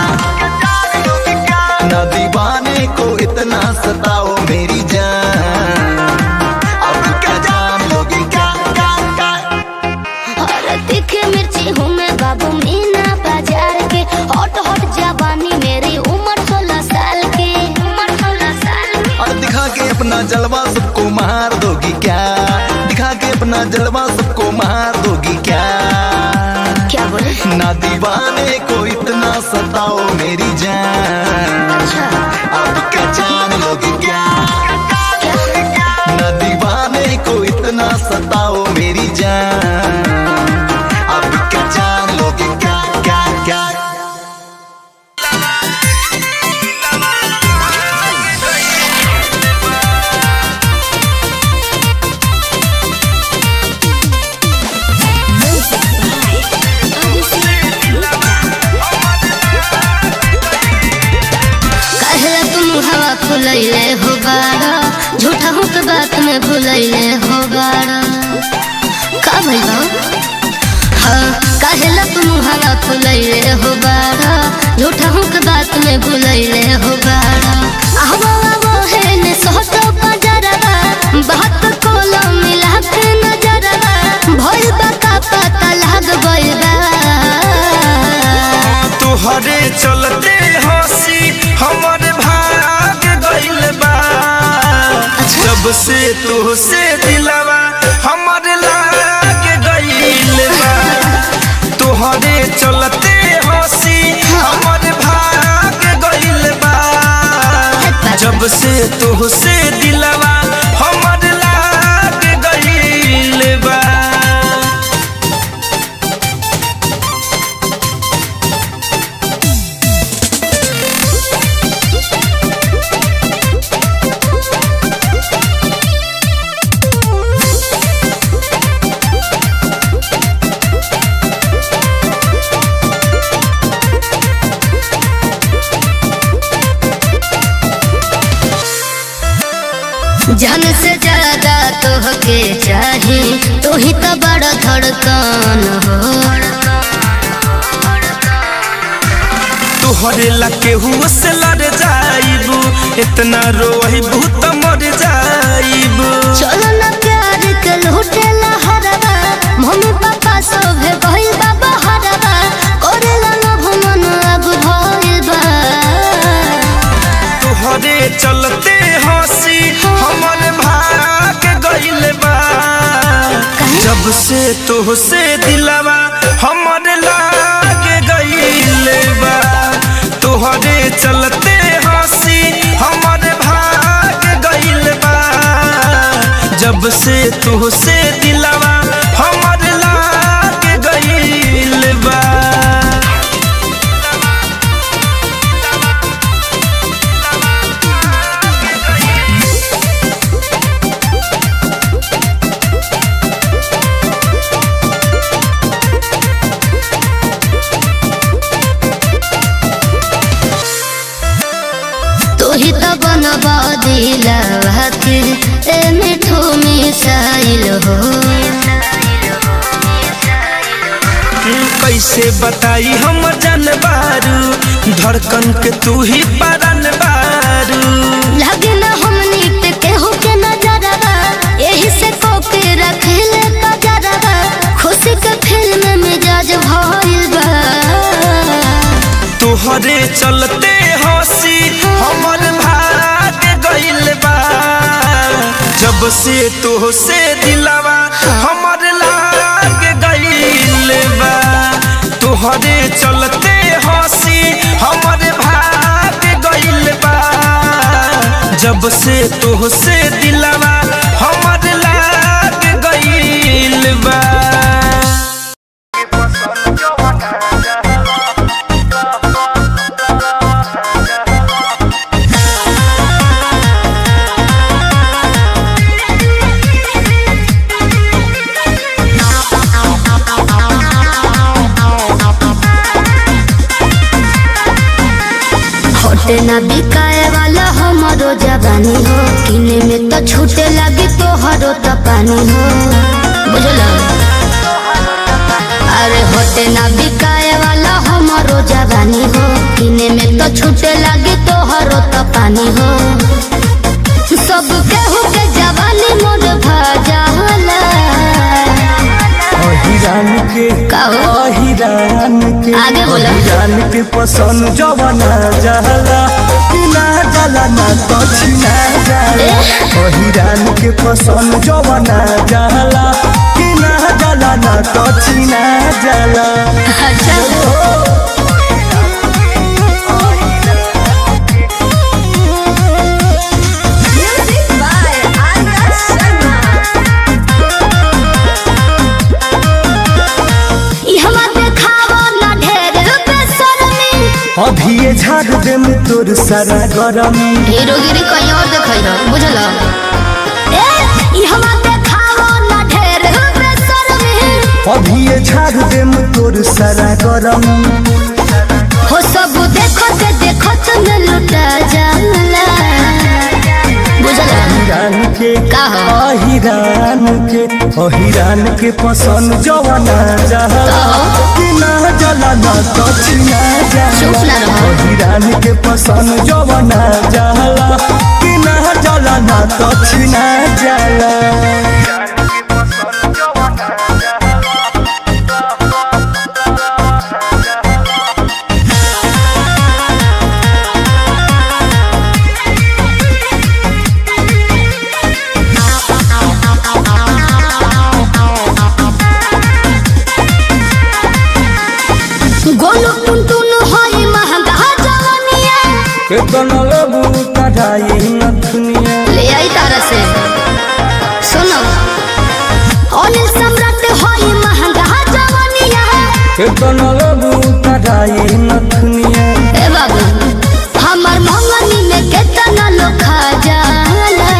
ना दीवाने को इतना सताओ मेरी जान अब क्या जान लोगी क्या क्या क्या और तीखे मिर्ची हूँ मैं बाबू मीना बाजार के हॉट हॉट जवानी मेरी उम्र सोलह साल की उम्र सोलह साल की और दिखा के अपना जलवा सबको मार दोगी क्या दिखा के अपना जलवा सबको मार दोगी क्या क्या बोले ना दीवाने को इतना सताओ मेरी जान अच्छा अब क्या जान लोगी क्या न दीवाने को इतना सताओ मेरी जान अब क्या जान लोगे क्या क्या क्या कहला तुम हवा फुलैले हो बाड़ा झूठा हो के बात में भुलैले हो बाड़ा का भइल बा? हाँ कहला तुम हवा फुलैले हो बाड़ा झूठा हो के बात में भुलैले हो बाड़ा आहवा वो है ने सोतो पजरवा बात कोलो मिला के नजरवा भइल बा का पता लाग गइल बा तुहरे चलते हंसी हमर भाग गइल बा जब से तुहसे दिलवा हमर लाग गइल बा तुहरे चलते हंसी हमर भाग गइल बा जब से तुहसे दिलवा हमर लाग गइल बा जान से ज्यादा तोहके चाही तू ही तो बड़ा धड़कन हो तुहरे लके हुआ से लड़ जाइबू इतना रोइबू त मर जाइबू चलो ना प्यार के लूटे लहरवा मम्मी पापा सब गइल बा बहरवा करेला ना भमन अब भइल बा तुहरे चलते हंसी हमर भाग गइल बा जब से तुहसे दिलवा हमर लाग गइल बा तुहरे चलते हंसी हमर भाग गइल बा जब से तुहसे दिलवा हमर लाग गइल बा तू ही तो बनबा दिलवा के ए मिठू मिसाइल हो बताई हम जान बारू धड़कन के तू ही पारन बारू लगे ना हमनी पे केहू के नजरवा यही से कोके रखले कजरवा खुशी के फिल्म मिजाज भइल बा तोहरे चलते हंसी हमर भाग गइल बा जब से तो से दिलवा हमर लाग गइल बा तोहरे चलते हंसी हमर भाग गइल बा जब से तो से दिलवा हमर लाग गइल बा होटे ना बिकाए वाला हमारो जवानी हो किने में तो छूटे लगी तोहरो तो पानी हो बुझलो अरे होटे ना बिकाए वाला हमारो जवानी हो किने में तो छूटे लगी तोहरो तो पानी हो सब केहू के जवानी मोर भजाला अहिरान के कहो। अहिरान के आगे बोलो। अहिरान के पसंद जवाना जहला कि ना जला ना तो छिना जाला अहिरान के पसंद जवाना जहला कि ना जला ना तो छिना जाला अच्छा ई हमा देखावो ना ढेर बेशर्मी अभी ये झाड़ दे में तोर सारा गरमी हीरोगिरी कहीं और देखै रह बुझल ए ई हमा देखावो ना ढेर बेशर्मी अभी ये झाड़ दे में तोर सारा गरमी हो सब देखत देखत में लुटा जाला बुझल अहिरान के का हो? अहिरान के अहिरान के पसंद जवाना जहला कि ना जला ना तो छिना चुप जाला ना रहो। अहिरान के पसंद जवाना जहला कि ना जला ना तो छिना जाला गोलू टुनटुन होई महंगा जवानिया केतन लेबू कढ़ाई नथुनिया ले आई तारा से सुनो अनिल सम्राट होई महंगा जवानिया केतन लेबू कढ़ाई नथुनिया ए बाबू हमर मंगनी में केतना लोग खा जाला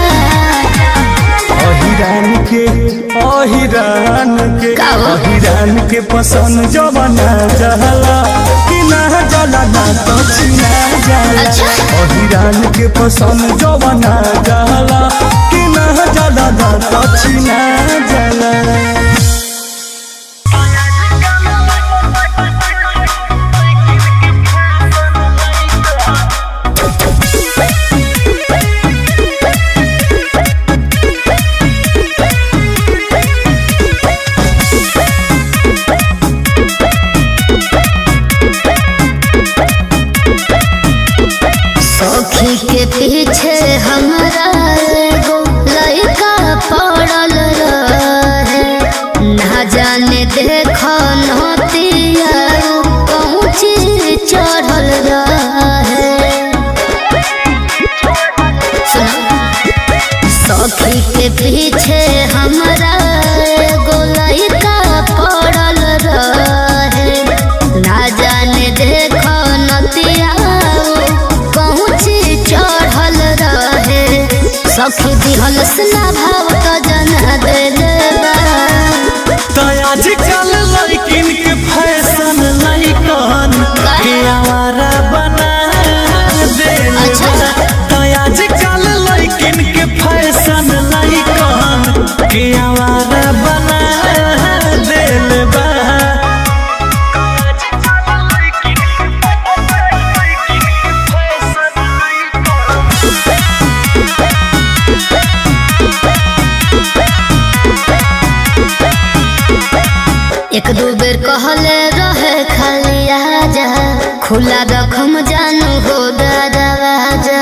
अहिरान के अहिरान के का हो? अहिरान के पसंद जवाना जहला कि ना जला ना तो छिना जाला अच्छा। अहिरान के पसंद जवाना जहला कि ना जला ना तो छिना जाला सखी के पीछे हमरा एगो लड़का पड़ल रहे ना जाने देखो नतिया पहुँची चढ़ल रहे सुनो सखी के पीछे हमरा एगो लड़का पड़ल रहे ना जाने देखो नतिया पहुँची चढ़ल रहे सखी दिहल स्ना भाव तो जना देले बा तो आजकल लड़किन के फैशन लड़कन के आवारा बना देले अच्छा। बा। तो आजकल लड़किन के फैशन लड़कन के आवारा बना देले बा एक दू बेर कहले रहे खाली आजा खुला रखम जानू हो दरवाजा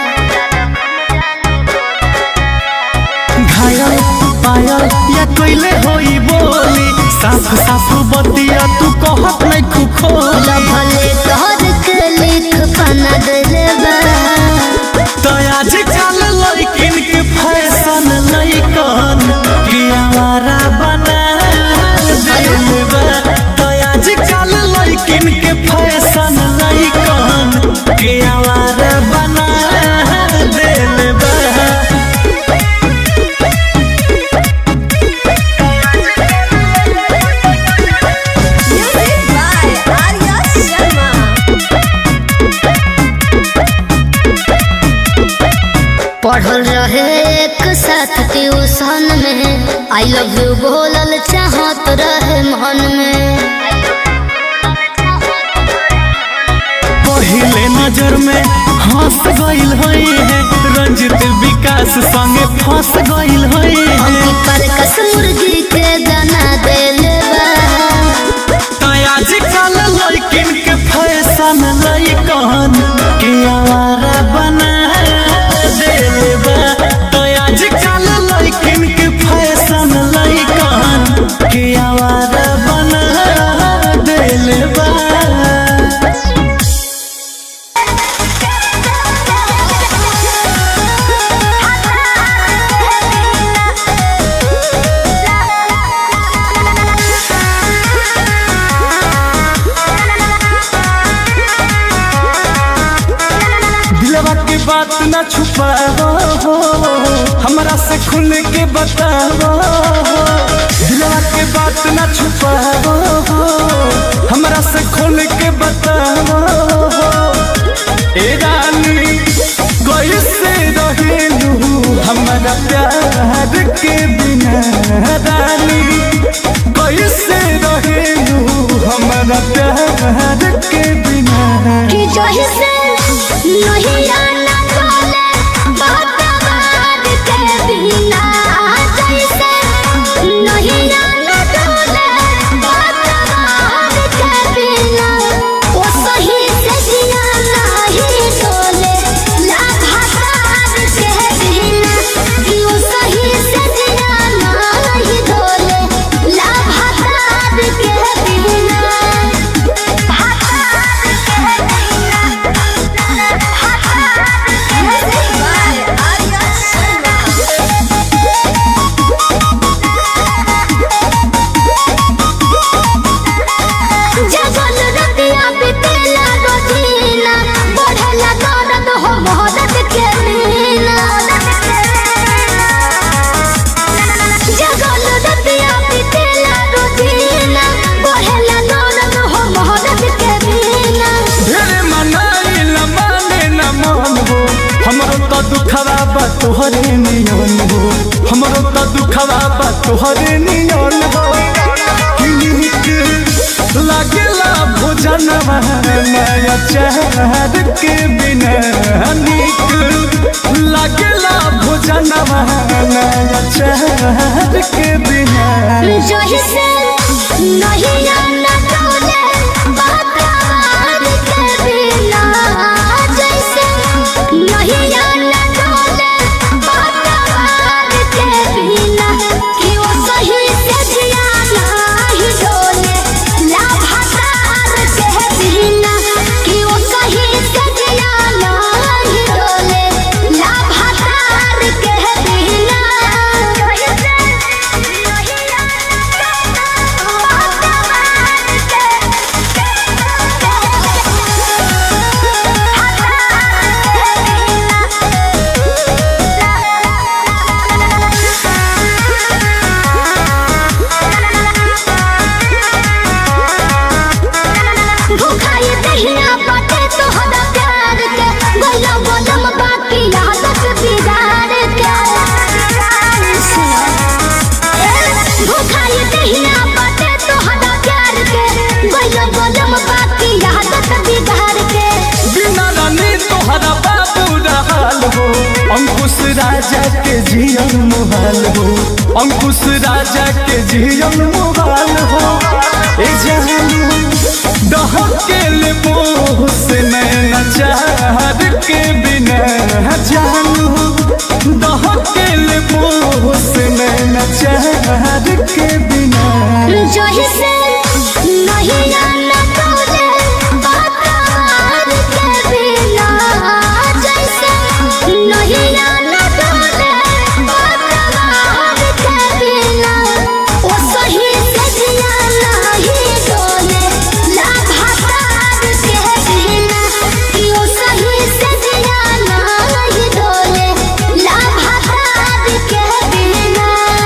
घायल पायल या कोइले होई बोली साफ साफ बतिया तू कहत नहीं खुखोली भले तोहर के लिख पना देले बा तो आज कल लड़किन के फैशन लइकन कि आवारा बना देले बा तो आज कल लड़किन के फैशन लइकन कि आवारा बना देले बा पढ़ल रहे एक साथ ट्यूशन में आई लव यू बोलल चाहत रहे मन में पहले नजर में हंस गइल होई है रंजित विकास संगे फंस गइल होई है पर कस मुर्गी के दाना देले बा तो आजकल लड़किन के फैशन लइकन के आवारा बना देले बा तो आजकल लड़किन के फैशन लइकन के आवारा बना देले बा दिलवा की बात न छुपाओ हो हमरा से खुल के बताओ हो दिलवा की बात न छुपाओ हो हमरा से खुल के बताओ हो ए रानी कैसे रहेलू हमारा प्यार के बिना रानी कैसे रहेलू हमारा प्यार के बिना कि जही से नहीं आना बोले बात के बिना जैसे नहीं आना बोले बात के बिना वो सही से जिया नहीं डोले लाभासार के बिना कि वो सही से जिया नहीं डोले लाभासार के बिना जगल रतिया बितेला रोजीना बढ़ेला दर्द हो मोहब्बत के मीना जगल रतिया बितेला रोजीना बढ़ेला दर्द हो मोहब्बत के मीना ढेरे मनाई न माने न मन हो हमरो तो दुखवा बा तोहरे नियन हो हमरो तो दुखवा बा तोहरे नियन हो किनिक लागेला भोजन नया चहर के बिना निक लागेला भोजन नया चहर के बिना जही से नहीं आना डोले बात के बिना जैसे नहीं आना डोले बात के बिना कि वो सही से जिया नहीं डोले लाभासार के बिना कि वो सही से जिया नहीं डोले लाभासार के बिना राजा के जियन मुहाल हो अंकुश राजा के जियन मुहाल हो ए जानू डहकेल मोह से नैना चाहत के बिना जानू डहकेल मोह से नैना चाहत के बिना जही से नहीं आना तोरे बातार के बिना जैसे नहीं आना तोरे बातार के बिना ओ सही से जिया नहीं डोले लाभातार के बिना कि ओ सही से जिया नहीं डोले लाभातार के बिना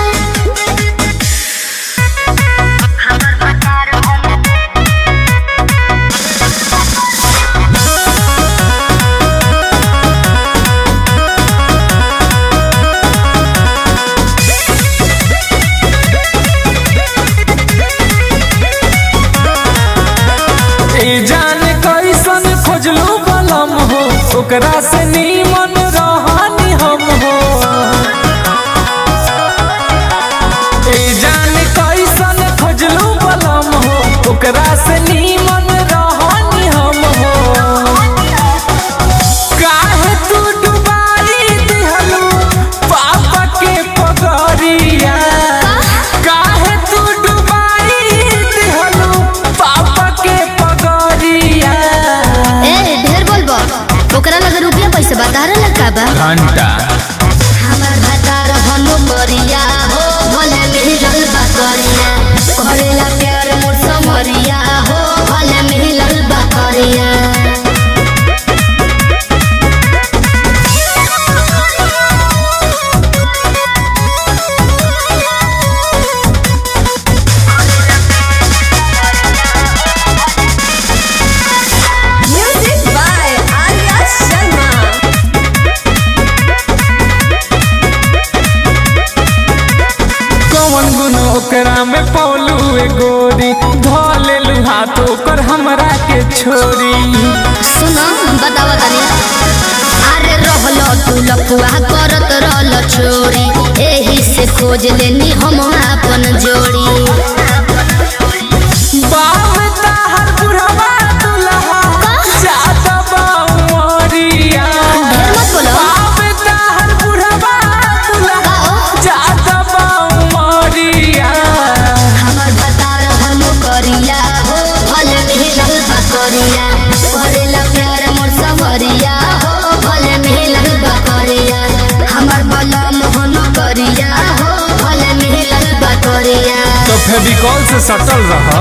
ए जान कैसन खोजलू बलम हो ओकरा से नीमन रहनी हम हो ए जान कैसन खोजलू बलम हो ओकरा से नीमन रहनी हम हो काहे तू डुबाई दिहलू पापा के पगरिया काहे तू डुबाई दिहलू पापा के पगरिया ए ढेर बोलबो ओकरा लगे रुपया पैसे बता रहा का बा घंटा हमर भतार हनु मरिया हो भले मिलल बा करिया करेला प्यार मोर समरिया हो भले मिलल बा करिया Music by Arya Sharma. कौन गुण ओकरा में पौलू ए गोरी धोले हाथ ओकर हमरा के छोरी सुनो बतावा तनी अरे रहलो तू लफुआ करत रहल चोरी एही से खोज लेनी हम अपन जोड़ी बाप ताहर बुढ़वा दुल्हा जाता बाऊ मोरिया ढेर मत बोलो बाप ताहर बुढ़वा दुल्हा जाता बाऊ मोरिया हमर भतार हम करिया हो भले मिलल बा करिया करेला प्यार मोर सवरिया हो भले मिलल बा करिया हमर बलम हम करिया हो भले मिलल बा करिया तो फेविकॉल से सटल रहा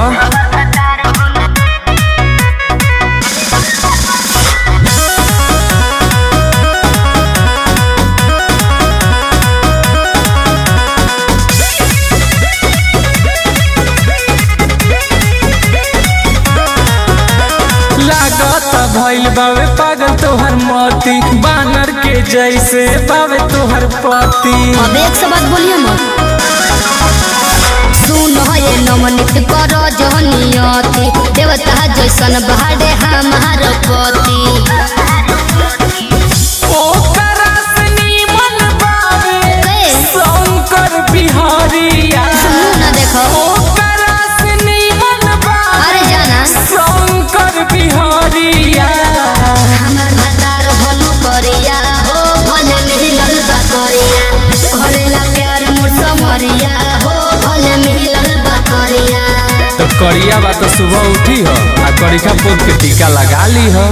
लागत भइल बावे पागल तोहर मोती बानर के जैसे बावे तोहर पति अब एक से बात बोलिए मत सुन ये नमनित कर जहनियती देवता जैसन बहाडे हमार पति ओकरा से नीमन बावे के? शंकर बिहारिया मुंह न देखो ओकरा से नीमन बावे अरे जाना शंकर बिहारिया हमर भतार भलू करिया हो भले मिलल बा करिया करेला प्यार मोर समरिया हो भले मिलल बा करिया तो करिया बा तो सुबह उठी हो आ करिका पोत के टीका लगा ली हो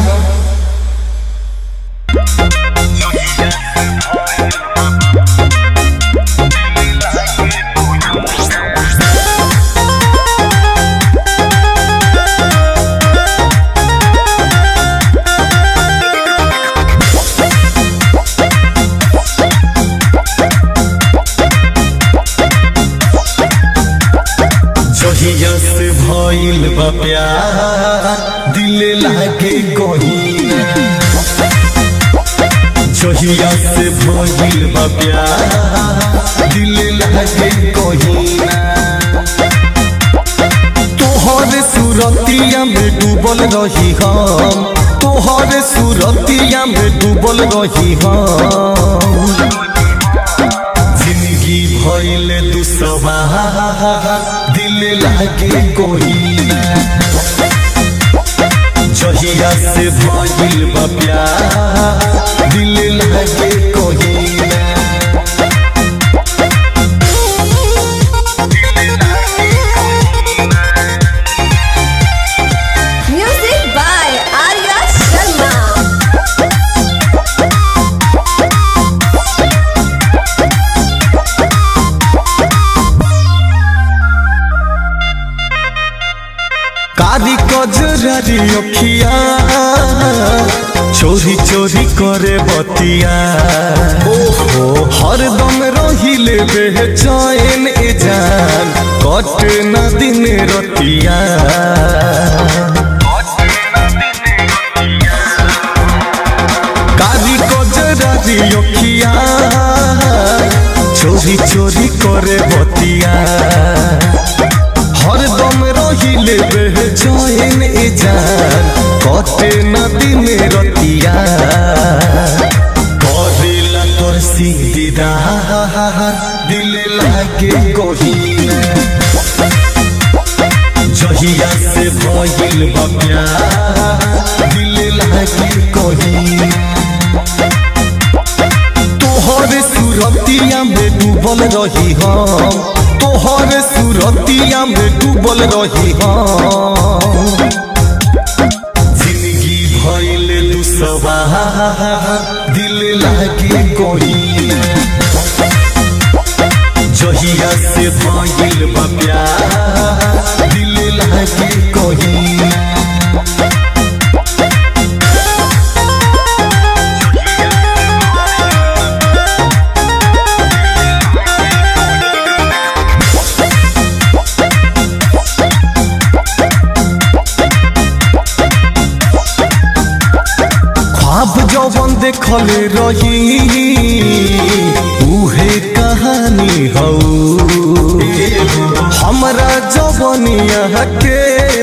जहिया से भइल बा प्यार दिल लागे कहीं जहिया से भइल बा प्यार दिल लागे कहीं तोहर सूरतिया में डूबल रही हम तोहर सूरतिया में डूबल रही हम भइले दुसवा दिल लागे कोई ना जहिया से भइल बा प्यार दिल लागे कोई ना Music by Arya Sharma. कारी कजरारी अखिया चोरी चोरी करे बतिया ओहो हरदम रहिले बेचैन ए जान कट न दिन रतिया कारी कजरारी अखिया चोरी चोरी करे बतिया हरदम रहिले बेचैन ए जान कटे न दिन रतिया करेला तोर सीधा दिल लागे कोहिना जहिया से भइल बा प्यार दिल लागे कोहिना तोहर सुरतिया में डूबल रही हम तोहर सुरतिया में डूबल रही हम जिंदगी भइल दुसवा दिल लागे कोई जहिया से भइल बा प्यार दिल लागे कोई ख्वाब जवन देखले रही उहे कहानी हौ हमरा जवनिया के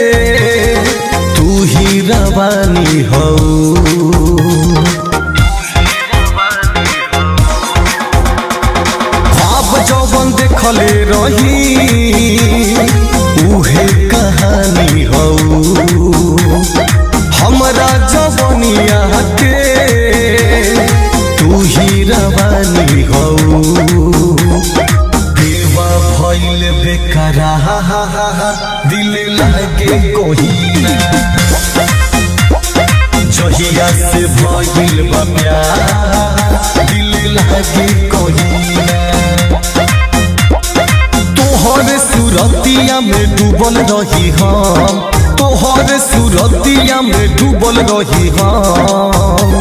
तू ही रवानी हौ ख्वाब जवन देखले रही उहे कहानी हौ हमरा जवनिया के तू ही रवानी हो देवा भइल बेकरा दिल लागे कोहिना जहिया से भइल बा प्यार दिल लागे कोहिना तोहर सुरतिया में डूबल रही हम तोहर सुरतिया में डूबल रही हम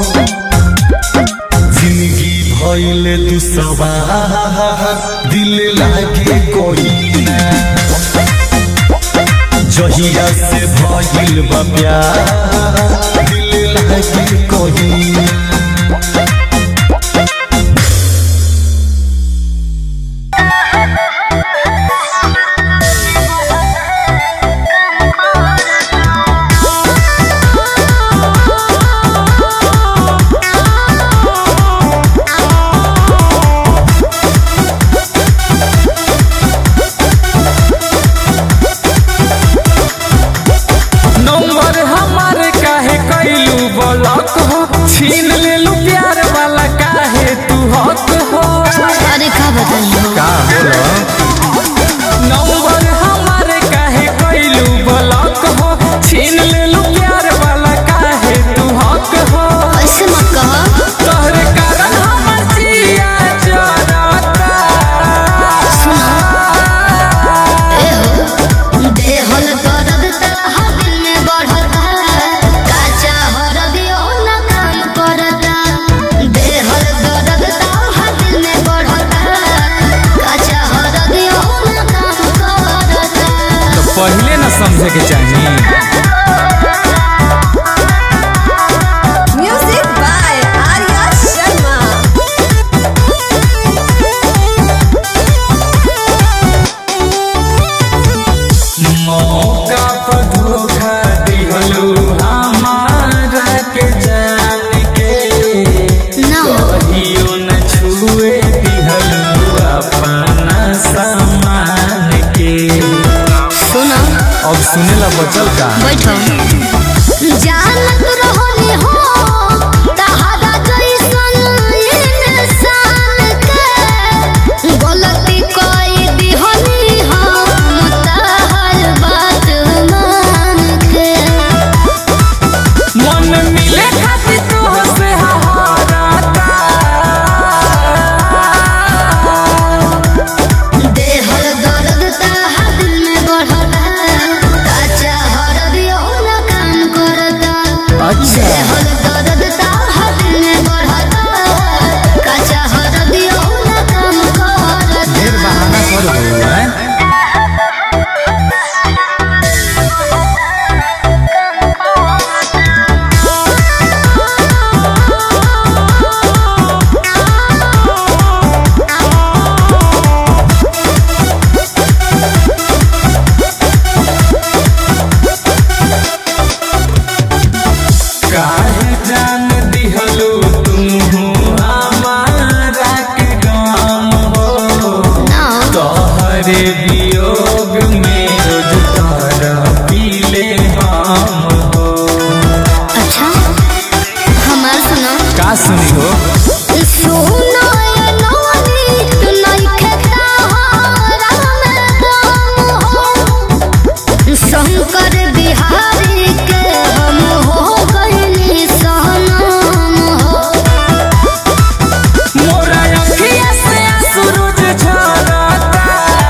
जिंदगी भइल दुसवा दिल लागे कोई जहिया से भइल बा प्यार दिल लागे कोई नंबर हमारे काहे कैलू ब्लॉक हो छीन लेलू प्यार वाला काहे तू हक हो अरे का बताइए का बोलो नंबर हमारे काहे कैलू ब्लॉक हो छीन लेलू प्यार वाला काहे तू हक हो ऐसे मत कहो तोहरे कारण हमर जिया जरता ए हो देहल दर्द त दिल में बढ़ता काचा हरदियो न काम करता देहल दर्द त दिल में बढ़ता काचा हरदियो न काम करता तो पहले ना समझे के चाहिए Music by Arya Sharma. मौका पर धोखा दिहलू हमारा के जान के ना कहियो न छुए दिहलू अपना अब सुने ला बचल का बैठो जानत रहनी हो तहरा जैसन इंसान के गलती कोई दिहनी हम तहर बात मान के मन मिले खातिर तोहसे हाराता देहर दर्द तहर दिल में बढ़ता काचा हरदियो न काम करता अच्छा देहर दर्द तहर दिल में बढ़ता काचा हरदियो न काम करता ढेर बहाना कर हो हैं काहे जान दिहलो तुम हमारा के गाम हो तोहरे वियोग में रोज तारा पीले हम हो अच्छा हमार सुनो का सुनी हो सुनो ये नौनी तू नइखे तहरा में दम हो शंकर बिहारी के हम हो गइनी सनम हो मोरा अखिया से सूरज झरता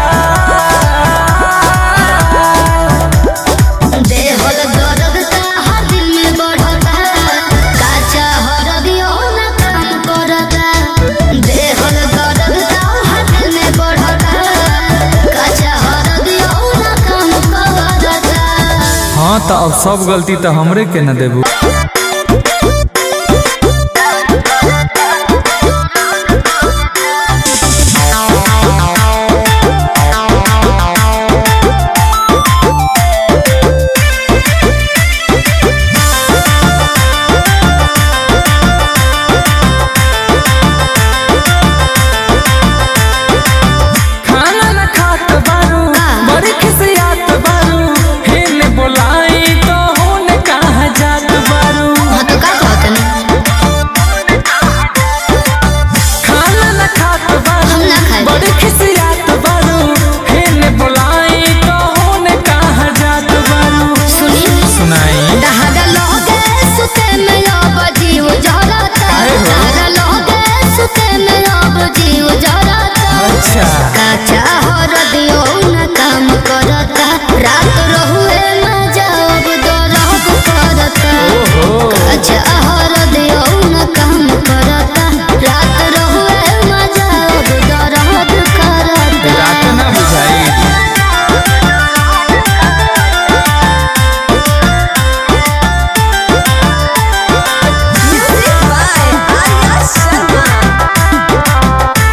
देहल दर्द तहर दिल में बढ़ता काचा हरदियो न काम करता देहल दर्द तहर दिल में बढ़ता काचा हरदियो न काम करता हाँ तो अब सब गलती तो हमरे के न देबू खाना न खात बारू बड़ी खिसियात बारू हेने बोलाई तो होने कहा जात बारू हाँ तो का कहतनी खाना न खात बारू हम ना खाए बड़ी खिसियात बारू हेने बोलाई तो होने कहा जात बारू सुनी सुनाई दहाड़ा लोगे सुते में अब जीव जरता काहे हो? दहाड़ा लोगे सुते में अब जीव जरता अच्छा काचा हरदियो न काम करता रात रहुए न जाब दरद करता ओहो काचा हरदियो न काम करता रात रहुए न जाब दरद करता रात ना बुझाई Music by Arya Sharma.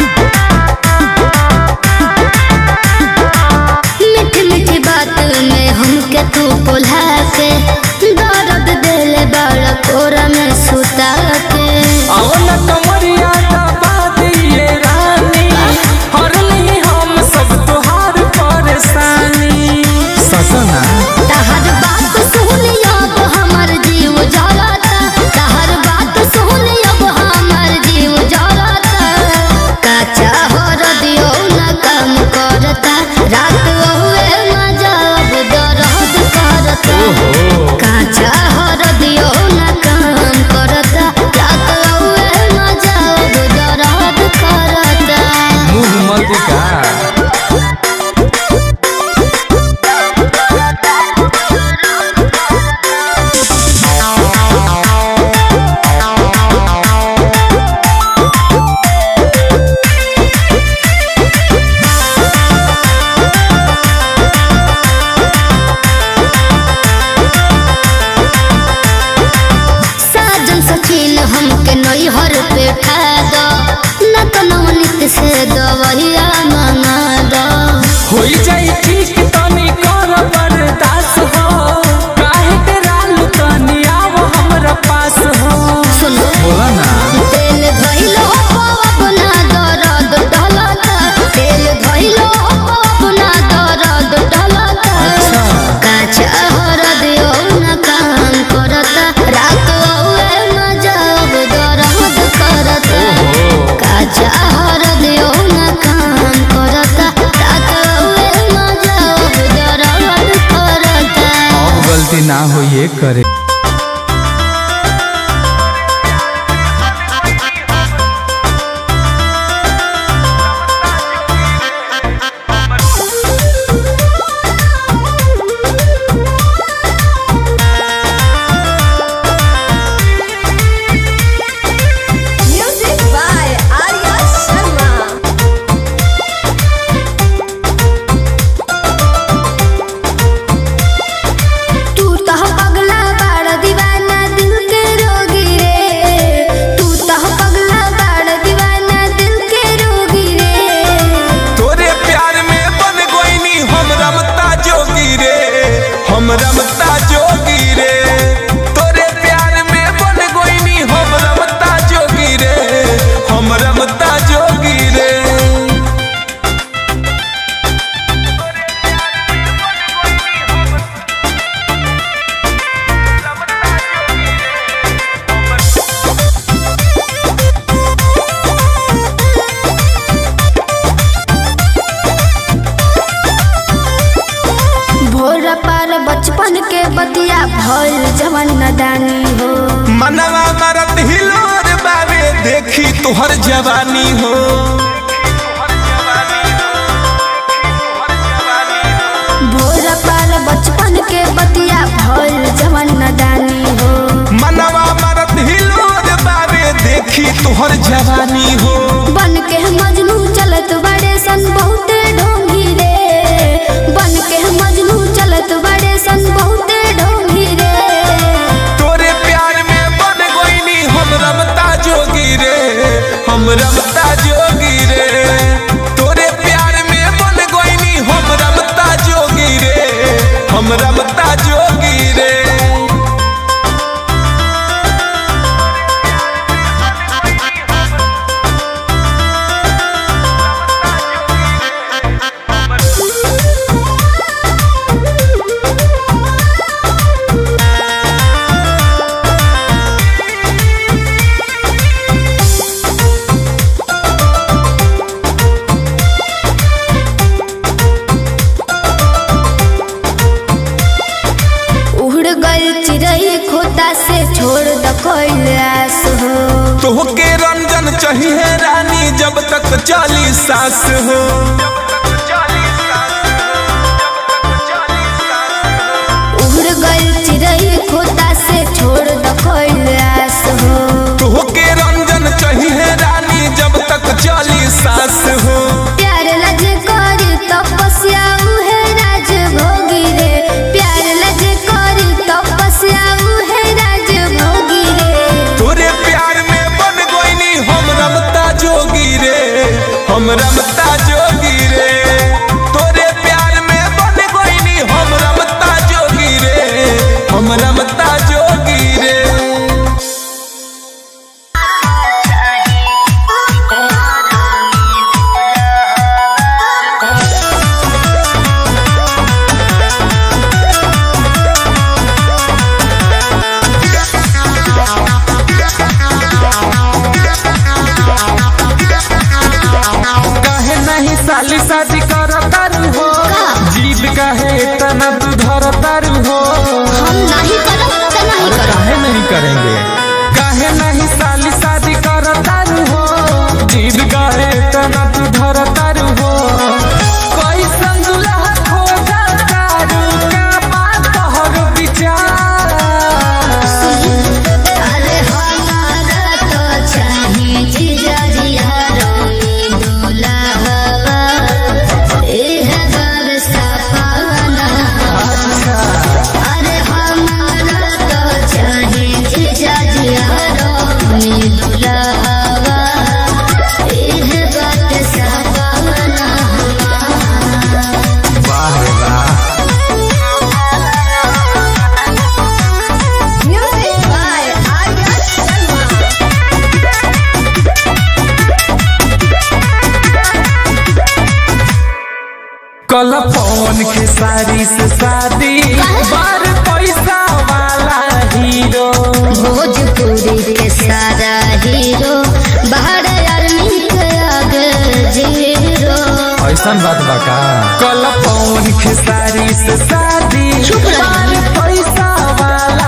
मीठी मीठी बात में हमके तू बोला के दर्द दिल बड़ा कोरा में सुता के औन कमरिया दबा दिए रानी हर नहीं हम सब तुहार परेशानी ससना तहर बात सुन अब हमर जीव जरता तहर बात सुन अब हमर जीव जरता काचा हर दियो न काम करता रात हुए मजा अब दर्द करता काचा हर दियो न काम करता रात हुए मजा अब दर्द करता मुंह मत का साजन सचिन हमके नैहर पे ठा दो न तो नवनीत से दवैया मंगा दो होई जाई ठीक तनी कर बर्दाश्त हो काहे के रालू तनी आओ हमरा पास हो सुनो बोला ना तेल धइलो अपना दर्द ढलता तेल धइलो अपना दर्द ढलता अच्छा। का करे Music by Arya Sharma. तू तह पगला बाड़ दीवाना दिल के रोगी रे तू तह पगला बाड़ दीवाना दिल के रोगी रे तोरे प्यार में बन गोइनी हम रमता जोगी रे हम रमता जोगी रे तोरे प्यार में बन गोइनी हम रमता जोगी रे हम रमता जोगी रे भोर पार बचपन के बतिया भइल जवन नदानी हो मनवा मरत हिलोर बाबे देखी तोहर जवानी हो भोर पार बचपन के बतिया भइल जवन नदानी हो मनवा मरत हिलोर बाबे देखी तोहर जवानी हो बन के मजनू चलत बड़े सन बहुते ढोंगी रे बन के मजनू चलत बड़े सन बहुते ढोंगी रे तोरे प्यार में बन गोइनी हम रमता जोगी रे हम रमता जोगी रे तोरे प्यार में बन गोइनी हम रमता जोगी रे हम रमता जोगी रे उड़ गई चिड़ई खोता से छोड़ द कैलाश हो तोहके रंजन चाहिए रानी जब तक चाली सास हो उड़ गई चिड़ई खोता से छोड़ द कैलाश हो तोहके रंजन चाहिए रानी जब तक चाली सास हो प्यार लज कर तपस्या उहे राज भोगी रे प्यार लज कर तपस्या उहे राज भोगी रे तोरे प्यार में बन गोइनी हम रमता जोगी रे हम रमता जोगी रे तोरे प्यार में बन गोइनी हम रमता जोगी रे हम रमता जोगी रे काहे नहीं साली शादी कर तारू हो जीव काहे इतना तू धर तारू हो हम नहीं करब त नहीं करब काहे नहीं करेंगे काहे नहीं साली शादी कर तारू हो जीव काहे इतना तू धर तारू हो कोई संगुला खो जा तारू का बात तोहर विचार अरे हमारा तो चाहे जीजा जिया रोनी दुल्हवा एह बार सपना अरे हमारा तो चाहे जीजा जिया रोनी दुल्हवा एह बात सपना वाह रे वाह Music by Arya Sharma. कल पवन के सारी से शादी बार पैसा वाला हीरो भोजपुरी के सारा हीरो बाहर आर्मी के आगे जीरो ऐसा बात बा का कल पवन के सारी से शादी चुप रह। बार पैसा वाला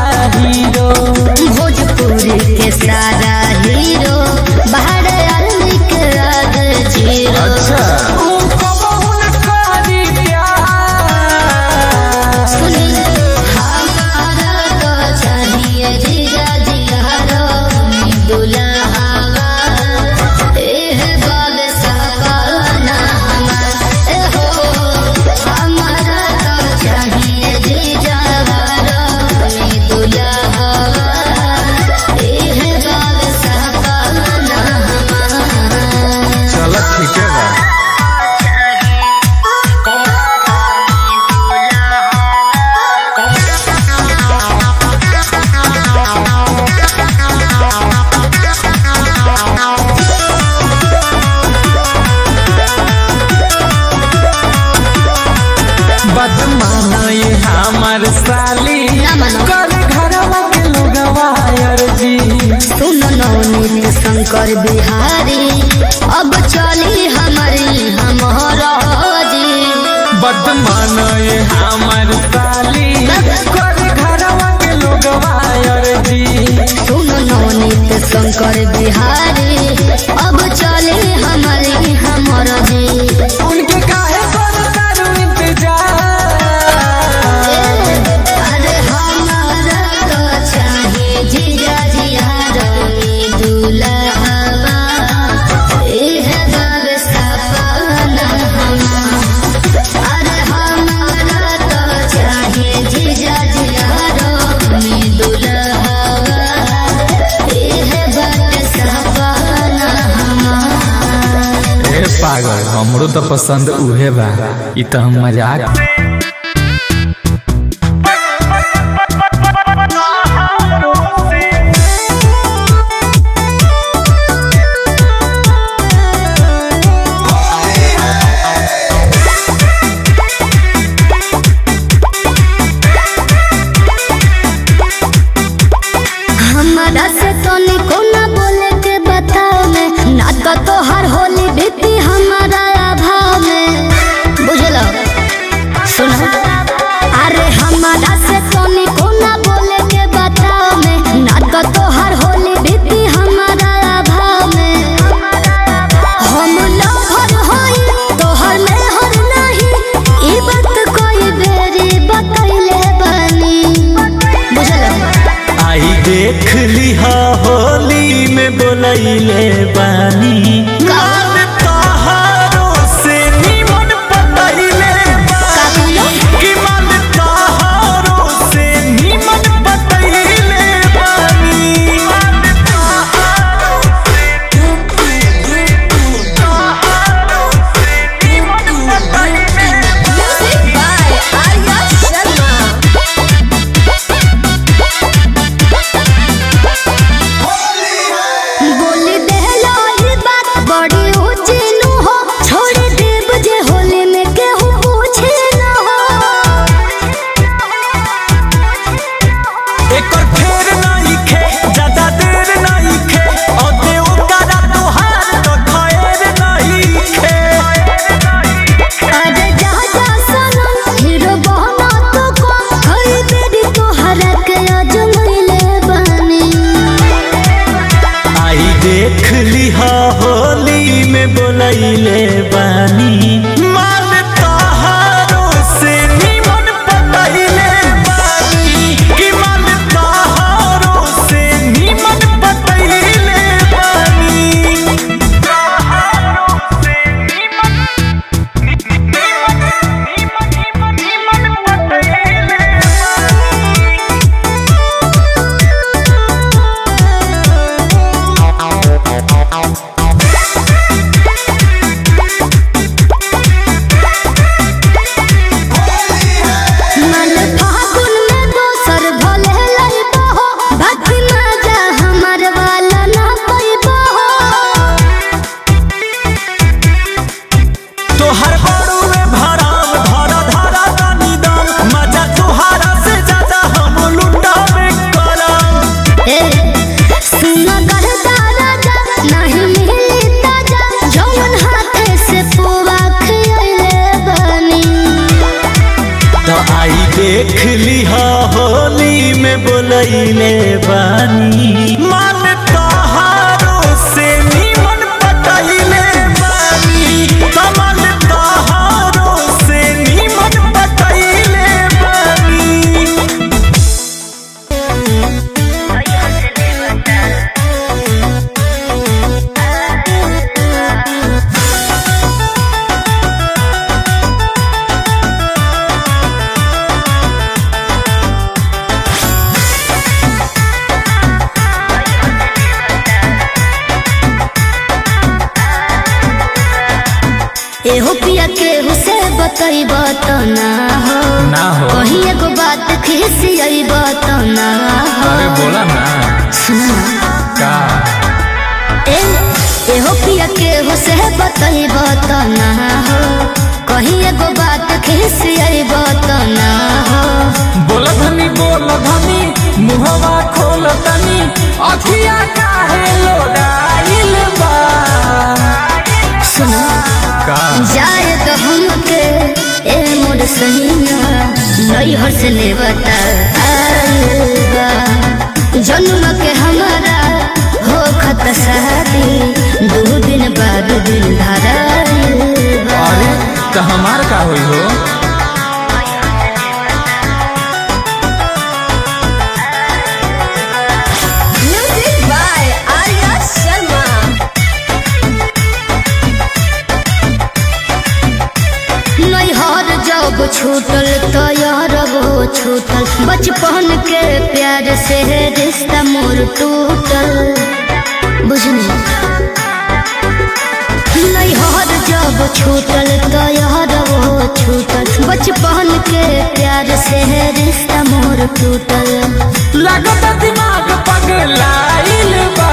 बदमाना ये हमार साली ना मानो। कर घरवा के लोगवा अर्जी सुन नवनीत शंकर बिहारी अब चली हमारी हमारा जी बदमाना ये हमार साली कर घरवा के लोगवा अर्जी सुन नवनीत शंकर बिहारी अब चली हमारी हमारा जी उनके काहे पर करू इंतजार अरे हमारा तो चाहिए जीजा जिया रंगी दुल्हवा एह बाब सपना हमार अरे हमारा तो चाहिए जीजा जिया रंगी दुल्हवा एह बाब सपना हमार ए पागल हमरो तो पसंद उहे बा ई तो हम मजाक हमारा से तो निको ना बोले के बताओ में ना तो तोहर होली बीती हमारा अभाव में बुझलो सुनो अरे हमारा से तो निको ना बोले के बताओ में ना तो तोहर होली बीती हमारा अभाव में हम लहर होई तोहर में हर नहीं ई बात कोई बेरी बतैले बनी बुझलो आई देख लिहा होली में बोलैले बानी का- तहारो से निमन पतैले बानी कि मन तहारो से निमन पतैले बानी Music by Arya Sharma. बोली देहलो ई बात बड़ी ऊंची नु हो छोड़ देब जे होली में केहू पूछे न हो एकर फेर नहीं खे ज्यादा देर नहीं खे और देव करा तोहार तो खैर नहीं खे अरे जा जा सनम हीरो बहना तो को हई बेरी तोहरा के अजमैले बनी आई देख लिहा होली में बोलैले बानी मान तहारो से निमन पतैले बानी कि मान तहारो से निमन पतैले बानी मन फागुन में दोसर भले लइबो हो बाकी ना जा हमर वाला ना पैबो हो तोहर बड़ुए भराम धरा धरा तनी दम मजा तुहारा से ज्यादा हम लुटावे करम ए सुन करता राजा नहीं मिली ताजा जौन हाथे से पुआ खियले बनी तो आई देख लिहा होली में बोलैले बानी मान तहारो से निमन पटैले बानी कमल तहारो से निमन पटैले बानी एहो पिया केहू से बतैब तो ना हो ना हो कहीं एगो बात खिसियब तो ना हो अरे बोला ना सुना का ए एहो पिया केहू से बतैब तो ना हो कहीं एगो बात खिसियब तो ना हो बोल धनी बोल धनी मुहवा खोल तनी अखिया काहे लोडाइल बा सुनो का जाए तो हमके ए मोर सहिया नैहर से ले बता जन्म के हमारा हो खत शादी दो दिन बाद दिन धरा अरे तो हमार का होई हो Music by Arya Sharma. नैहर जब छूटल तो यार वो छूटल बचपन के प्यार से रिश्ता मोर टूटल बुझनी नैहर जब छूटल तो यार वो छूटल बचपन के प्यार से रिश्ता मोर टूटल लगत दिमाग पगलाइल बा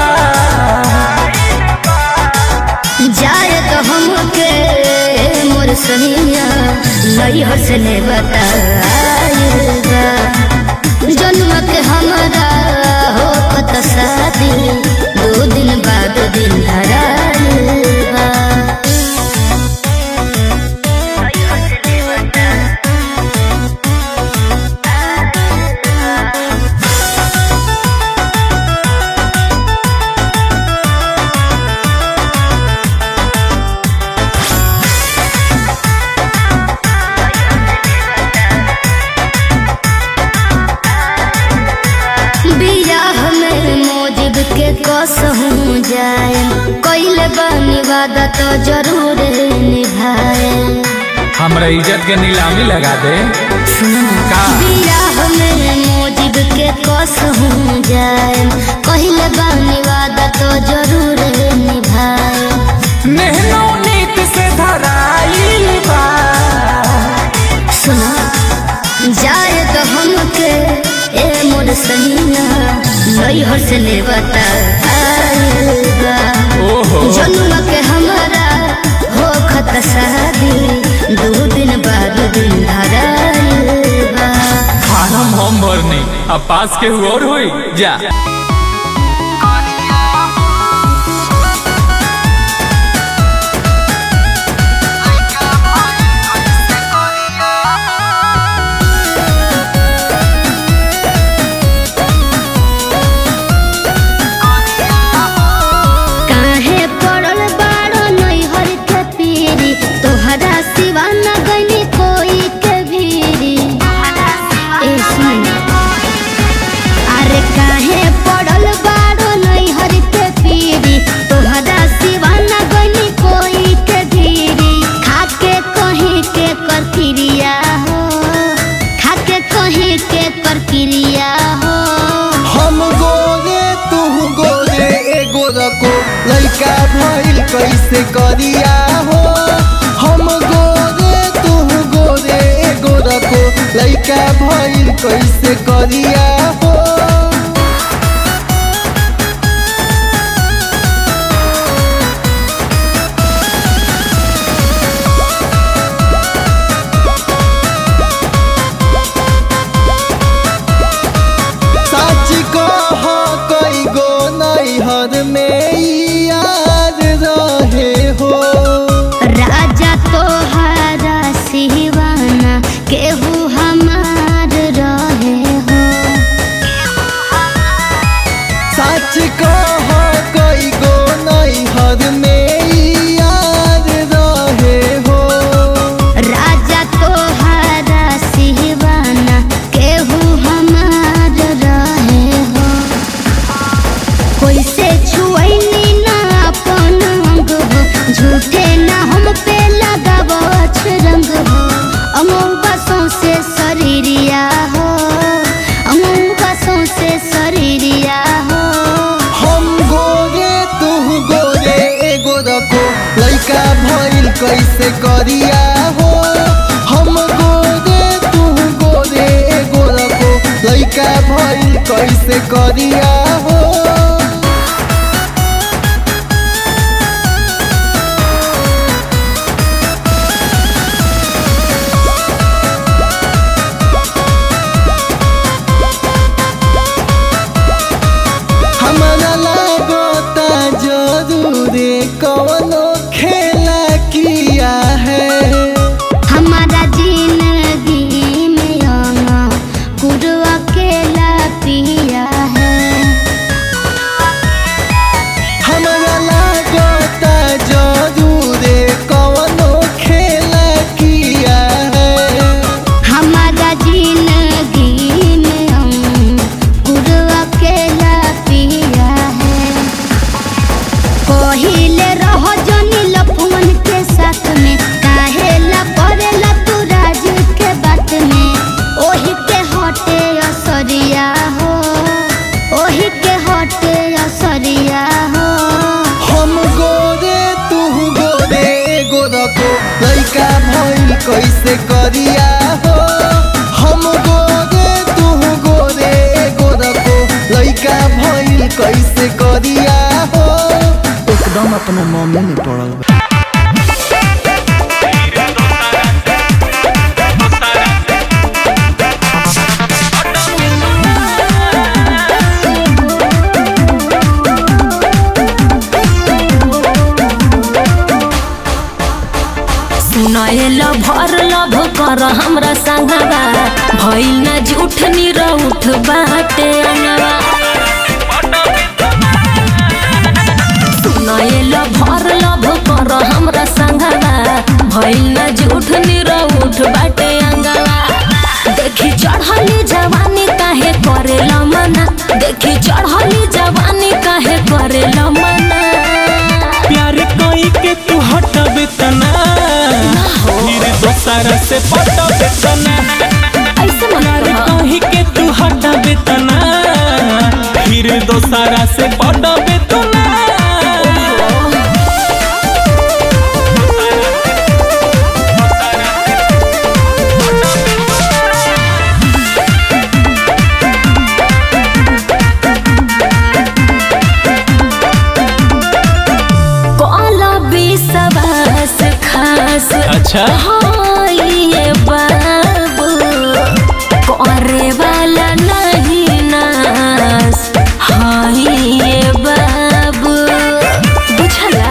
जाए तो हमके मोर सहिया नैहर से ले बताएगा जन्म के हमारा हो कत शादी दो दिन बाद दिन धराएगा बियाह में मोजिब के कसहूँ जाए कैले बानी वादा तो जरूर निभाए हमरा इज्जत के नीलामी लगा दे का बियाह में मोजिब के कसहूँ जाए कैले बानी वादा तो जरूर निभाए नेहनो नीत से धराइल बा सुना जाए तो हमके ए मोर सहिया नैहर से ले बताएगा ओहो जन्म के हमारा हो खत शादी दो दिन बाद दिन धराएगा फार्म हम भरनी अब पास के हुआ और होई जा काहे पड़ल बाड़ो नैहर के पीरी तोहरा सिवा न गइली कोई के भीरी ए सुन अरे काहे पड़ल बाड़ो नैहर के पीरी तोहरा सिवा न गइली कोई के भीरी खाके कहीं के कर क्रिया हो खाके कहीं के कर क्रिया हो हम गोरे तू गोरे एगो रको लइका भइल कैसे करिया हो हम गोरे तू गोरे एगो रको लइका भइल कैसे करिया हो सच कह कई गो नैहर में यार रहे हो राजा तोहारा सिवाना केहू हमार रहे हो सच कह कई गो नैहर में यार रहे हो राजा तोहारा सिवाना केहू हमार रहे हो कोई से छुअनी ना अपन अंग हो झूठे ना हम पे लगाबो रंग हो अमौका से शरीरिया हो अमौका से शरीरिया हो हम गोरे तू गोरे एगो रखो लइका भइल कैसे करिया हो हम गोरे तू गोरे एगो रखो लइका भइल कैसे करिया हो अपना मम्मी में पड़ल बा सुनाएल भर लभ कर हमरा संगवा भइल न झूठ निरउठ बाटे अनवा सुनाएल भर लभ कर हमरा संगवा भइल न झूठ निरउठ बाटे अंगवा देखी चढ़ली जवानी काहे करेल मना देखी चढ़ली जवानी काहे करेल मना प्यार कोई के तू हटबे तना फिर दोसरा से पटबे तना ऐसे मत प्यार कह कोई के तू हटबे तना फिर दोसरा से पटबे तना कल विश्वास खास अच्छा हाँ ये बाबू करे वाला नहीं नास हाँ ये बाबू बुझला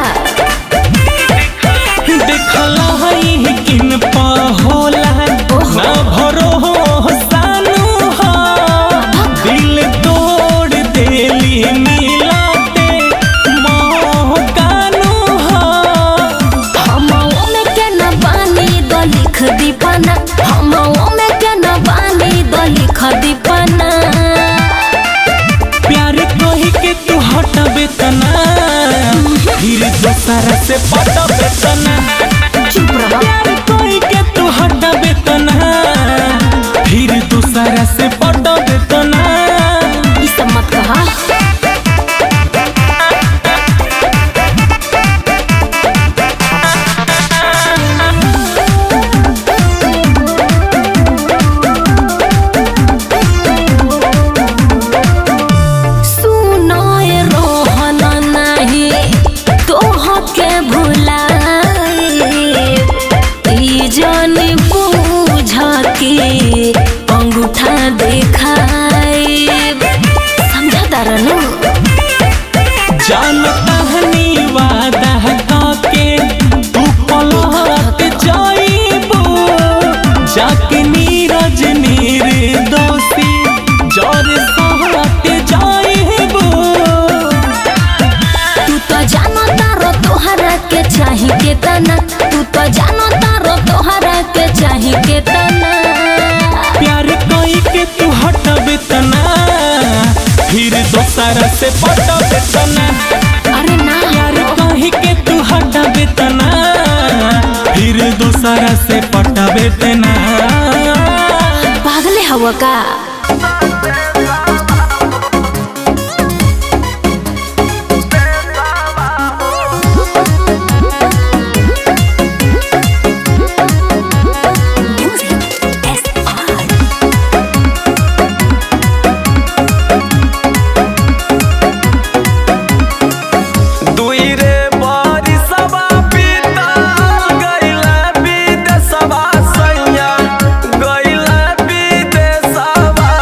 देखला है किन पा होला ना भरो हो सानू हो दिल तोड़ देली मिलाते मोह कानू हो हम में के न बानी द लिख दीपना हम में के न बानी द लिख दीपना प्यार कही के तू हटबे तना फिर दोसरा से पटबे तना चुप रह प्यार कही के तू हटबे तना फिर दोसरा से पटबे तना ई सब मत कहा सुनाए रोहन नाही तोह के भुलाई ई जानी बूझ के अंगूठा देखाई समझा तारनु जानता हनी वादा के तू पलट जाइबो जाके नीरज नीर दोषी जर सहट जाइबो तू तो जानो तारो तोहरा के चाही के तना तू तो जानो तारो तोहरा के चाही के तना प्यार कई के तू हटबे तना फिर दोसरा से पटबे तना अरे ना प्यार कही के तू हटबे तना फिर दोसरा से पटबे तना पागले हवा का दुई रे बारिशवा बीता गइला विदेशवा सैया गइला विदेशवा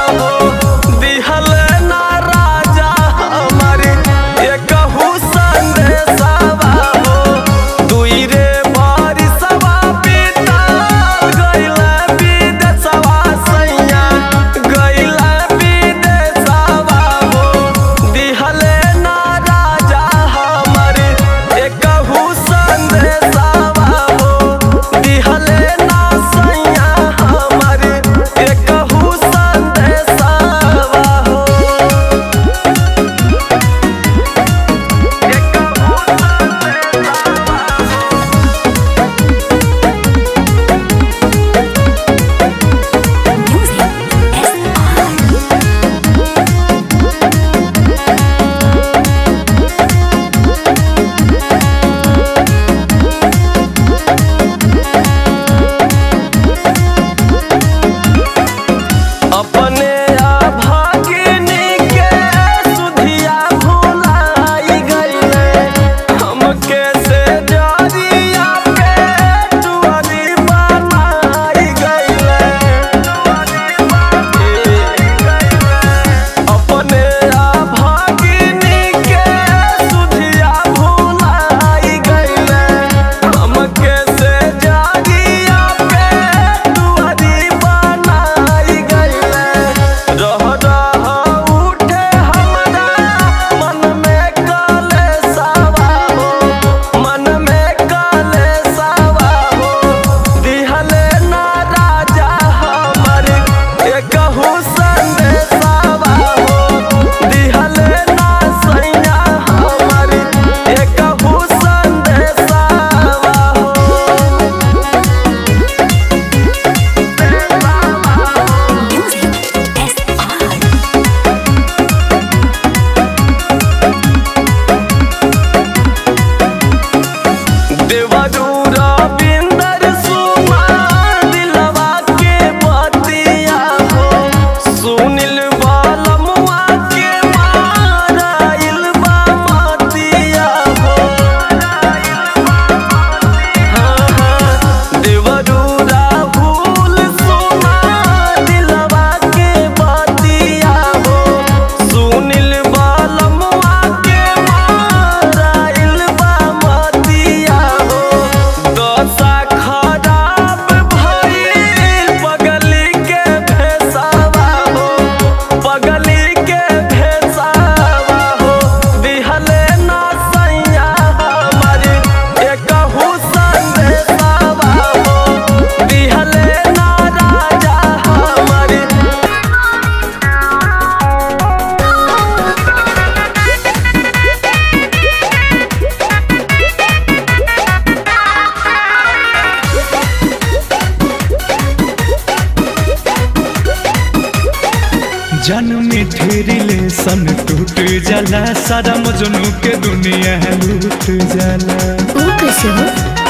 जन्म रिलेशन टूट जाला सारा मजनू के दुनिया लूट जाला वो कैसे हो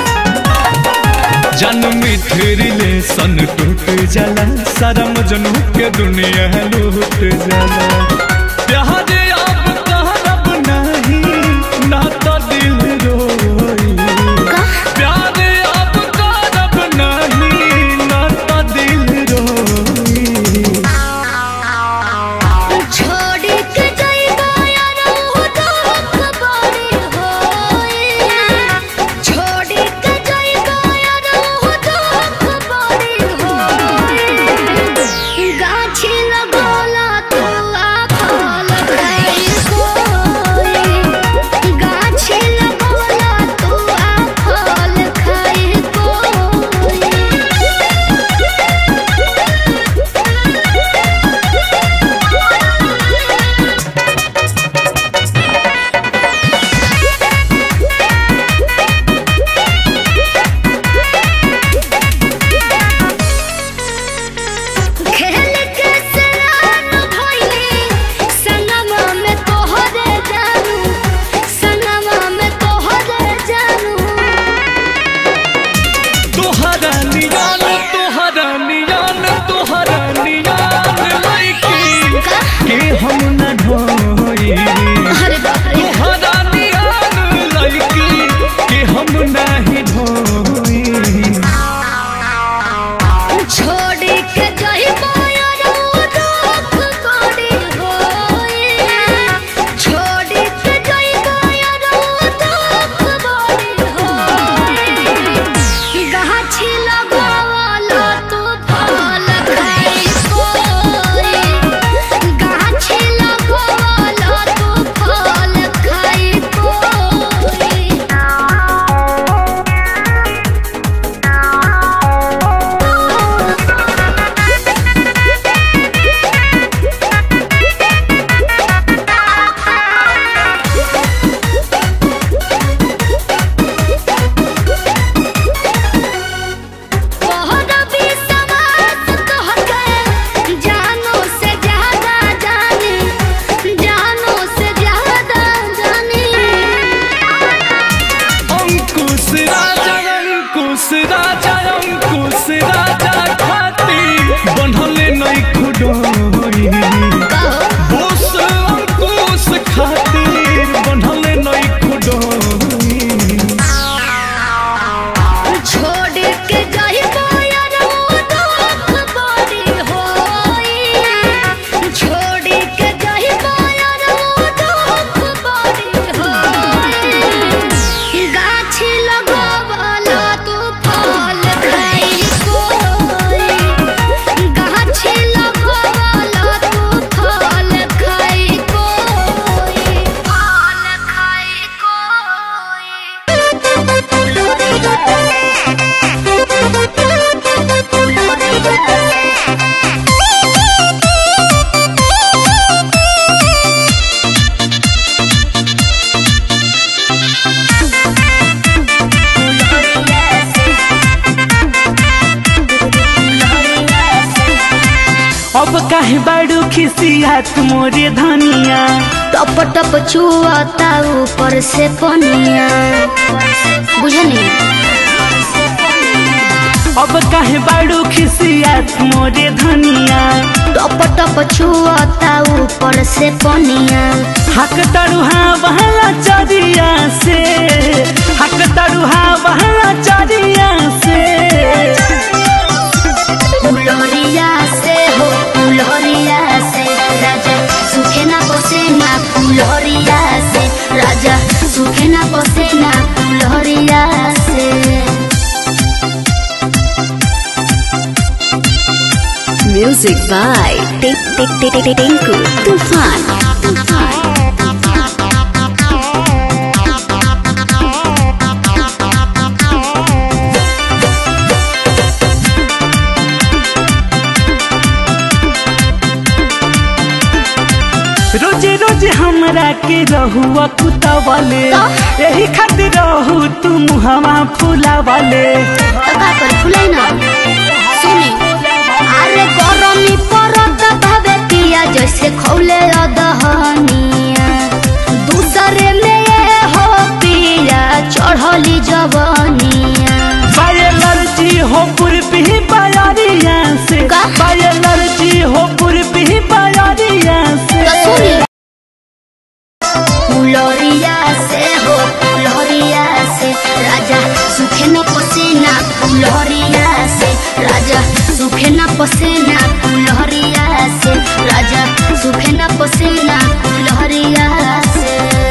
जन्म रिलेशन टूट जाला सारा मजनू के दुनिया लूट जाला प्यार अब कहब नहीं ना तो दिल रोई प्यार अब करब नहीं ना तो दिल रोई छोड़ के जाइबा यार वो दुख बड़ी होई छोड़ के जाइबा यार वो दुख बड़ी होई गाछी लगोला तू आखल खाई कोई गाछी लगोला तू आखल खाई कोई खेल के सरान भइली संगमा में तोहरे जानू संगमा में तोहरे जानू तोहरा नियान तोहरा नियान तोहरा नियान लइकी के हम न ढोई अरे बाप रे तोहरा नियान लइकी के हम नाही ढोई छोड़ के जाइबा यार वो दुख बड़ी होई छोड़ के जाइबा यार वो दुख बड़ी होई गाछी लगावला तू फल खाई कोई गाछी लगावला तू फल खाई तोहरा भी समास कहके जानो से ज्यादा जानी जानो से ज्यादा जानी अंकुश राजा अंकुश राजा अंकुश राजा खाती बनले नहीं खुडोई बोस अंकुश खातिर बनले नहीं खुडोई छोड़ के जाइबा यार वो दुख बड़ी होई छोड़ के जाइबा यार वो दुख बड़ी होई गाछी लगावला तू फल खाई कोई गाछी लगावला तू फल खाई कोई फल खाई अब काहे बाड़ू खिसियात मोरे धनिया टप टप छुआता ऊपर से पनिया बुझनी अब काहे बाड़ू खिसियात मोरे धनिया टप टप छुआता ऊपर से पनिया हक तरुहा बहला चरिया से हक तरुहा बहला चरिया से फुलरिया से हो फुलरिया से राजा सुखे ना बसे ना फुलरिया से राजा सुखे ना बसे ना फुलरिया से Music by Tinku Tufan. रोजे रोजे हमरा के रहुआ कुतवले यही खातिर रहू तू मुहवा फुलावले तो का कर फुलाई ना सुनी अरे गरमी परत भावे पिया जैसे पसीना फुलहरिया से राजा सूखे ना पसीना फुलहरिया से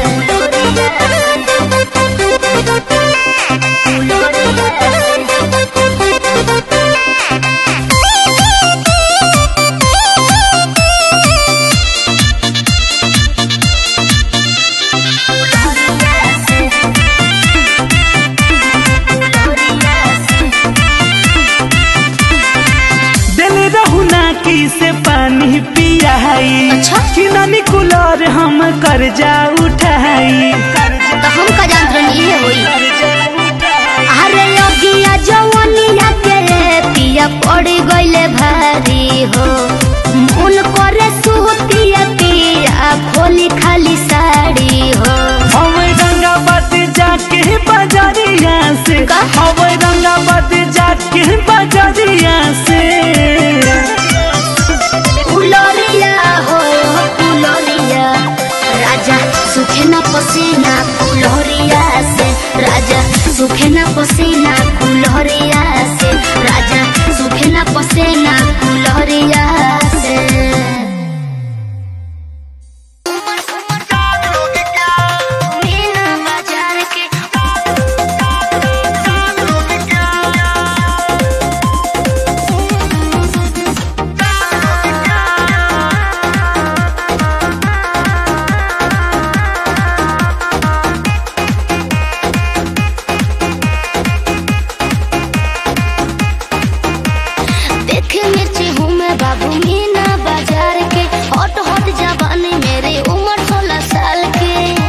दिल रहुना की से पानी पियाई अच्छा? कि नानी कूलर हम कर्जा उठाई तो हम का जानत रहनी है होई अरे अगिया जवनिया के पिया पड़ गइले भारी हो मन करे सुतिया पिया खोली खाली साड़ी हो हम रंगाबाद जाके बाजारिया से का? हम रंगाबाद जाके बाजारिया से फुलरिया हो फुलरिया राजा सुखे ना पसीना फुलरिया से राजा सुखे ना पसीना फुलरिया से राजा सुखे ना पसीना फुलरिया से मीना बाजार के देखे मिर्ची हूँ मैं बाबू मीना बाजार के हॉट हॉट जवानी मेरी उम्र सोलह साल के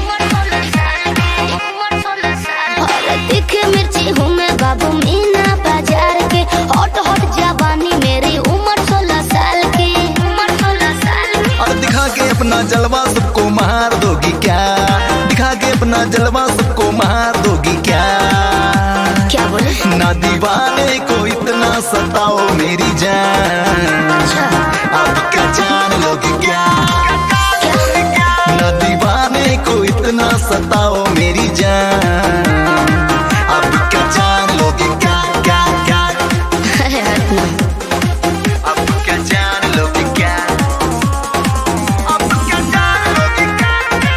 अरे देखे मिर्ची हूँ मैं बाबू मीना बाजार के हॉट हॉट जवानी मेरी उम्र सोलह साल की उम्र सोलह साल की और दिखा के अपना जलवा सबको मार दोगी क्या दिखा के अपना जलवा सबको मार दोगी क्या क्या बोले ना दीवाने को इतना सताओ मेरी जान अच्छा अब क्या जान लोगी क्या ना दीवाने को इतना सताओ मेरी जान अब क्या जान लोगी क्या क्या क्या अब क्या जान लोगी क्या अब क्या जान लोगी क्या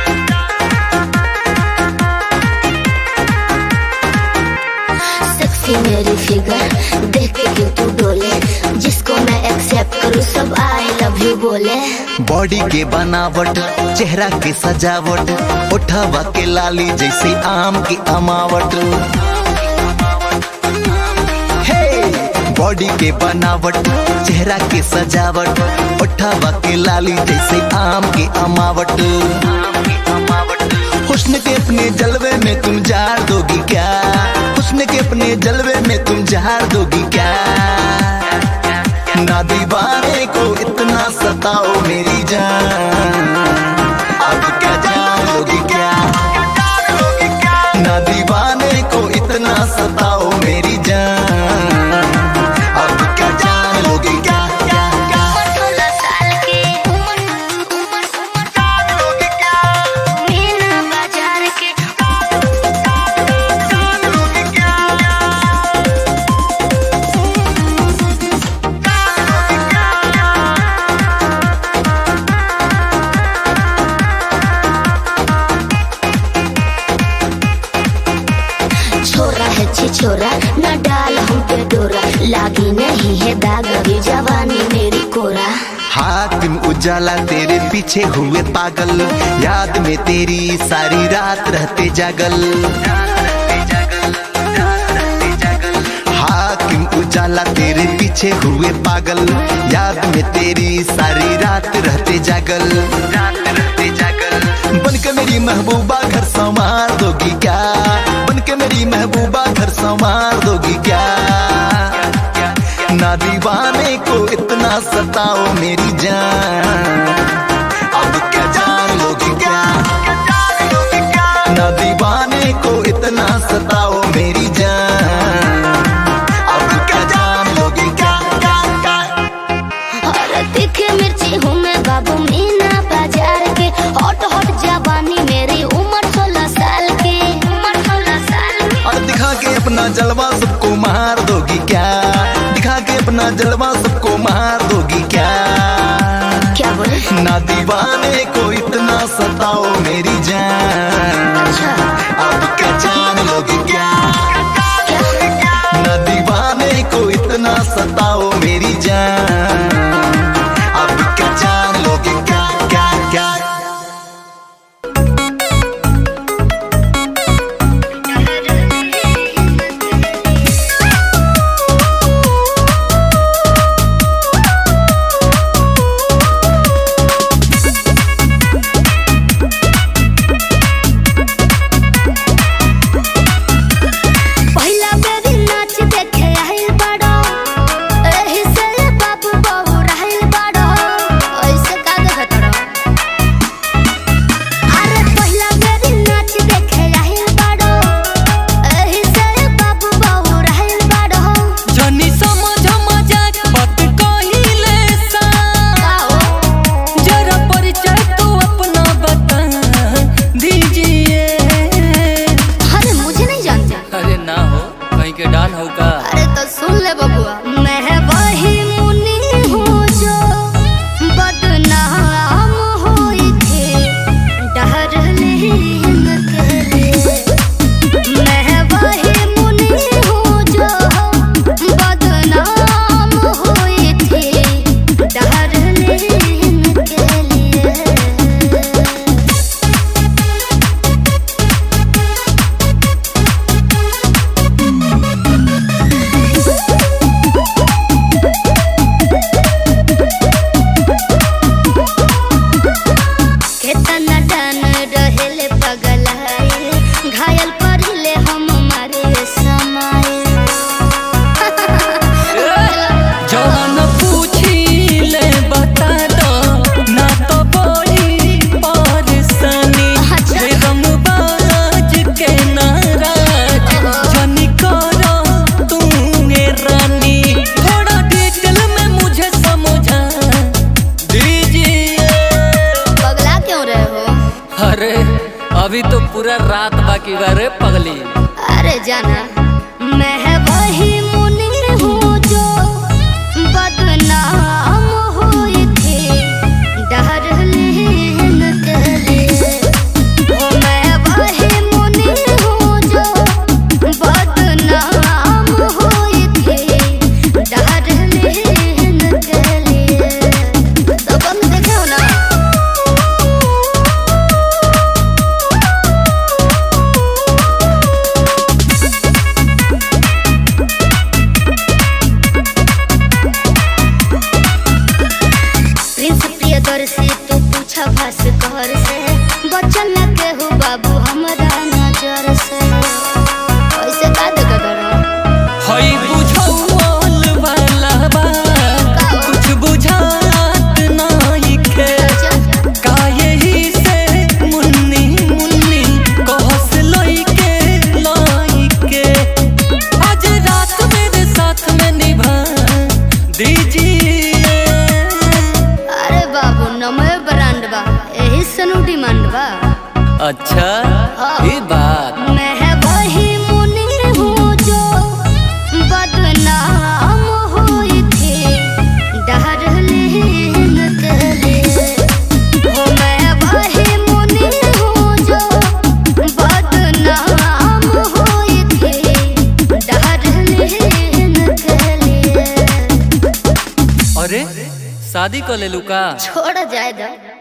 सेक्सी मेरी फिगर देख के क्यों तू डोले जिसको मैं एक्सेप्ट करूँ सब आई लव यू बोले बॉडी के बनावट चेहरा के सजावट उठावा के लाली जैसे आम की अमावट हे बॉडी के बनावट चेहरा के सजावट उठावा के लाली जैसे आम की अमावट हुस्न के अपने जलवे में तुम जार दोगी क्या हुस्न के अपने जलवे में तुम जार दोगी क्या ना दीवाने को इतना सताओ मेरी जान अब क्या जान लोगी क्या ना दीवाने को इतना सताओ मेरी जान अब क्या जान लोगी क्या क्या क्या सोलह साल की उम्र उम्र उम्र मीना बाजार के छोरा है छिछोरा न डाल हम पे डोरा लागी नहीं है दाग अभी जवानी मेरी कोरा हाकिम उजाला तेरे पीछे हुए पागल याद में तेरी सारी रात रहते जागल हाकिम उजाला तेरे पीछे हुए पागल याद में तेरी सारी रात रहते जागल रात रहते जागल बन के मेरी महबूबा घर संवार दोगी क्या बन के मेरी महबूबा घर संवार दोगी क्या ना दीवाने को इतना सताओ मेरी जान अब क्या जान लोगी क्या ना दीवाने को इतना सताओ मेरी जान अब क्या जान लोगी क्या क्या क्या और तीखे मिर्ची हूँ मैं बाबू मीना बाजार के हॉट हॉट जवानी मेरी उम्र सोलह साल की उम्र सोलह साल की और दिखा के अपना जलवा सबको मार दोगी क्या दिखा के अपना जलवा सबको मार दो ना दीवाने को इतना सताओ मेरी जान अब क्या जान लोगे क्या ना दीवाने को इतना सताओ मेरी जान अब क्या जान लोगे क्या क्या क्या पहिला बेरी नाच देखे आइल बाड़ो एही से बाबू बहू रहल बाड़ो ऐसे का देखत रहो अरे पहिला बेरी नाच देखे आइल बाड़ो एही से बाबू बहू रहल बाड़ो जनी समझ मजाक बात कहिले सा जरा परिचय तो अपना बता दीजिए अरे मुझे नहीं जानते अरे ना हो कहीं के डान हो का अरे तो सुन ले बबुआ मैं वही मुनि हूँ जो बदनाम हुई थी डरलीन के लिए मैं वही मुनि हूँ जो बदनाम हुई थी डरलीन के लिए केतना डन रहेले पगलाए घायल पड़ले हम मारे समाए जवान पूछी ले बता दो ना तो बोली परेशानी रे रंगबाज के नाराज जनी करो तू ए रानी थोड़ा डिटेल में मुझे समझा दीजिए पगला क्यों रहे हो अरे अभी तो पूरा रात बाकी बा रे पगली अरे जाना मैं वही मुनि हूँ जो बदनाम हुई थी डरलीन के लिए ओ मैं वही मुनि हूँ जो बदनाम हुई थी डरलीन के लिए तो कम देखे हो ना प्रिंस प्रियदर्शी तू पूछा भास्कर से बचल न केहू बाबू हमरा नजर से ऐसे का देखत रहो हई बुझौल वाला बा कुछ बुझात नहीं खे का यही से मुन्नी मुन्नी कहस लइके लइके आज रात मेरे साथ में निभा दीजिए अरे बाबू नमय ब्रांड बा एही सनु डिमांड बा अच्छा ये बात मैं वही मुनि हूँ जो बदनाम हुई थी डरलीन के लिए ओ मैं वही मुनि हूँ जो बदनाम हुई थी डरलीन के लिए अरे शादी कर ले लू का छोड़ जाए दो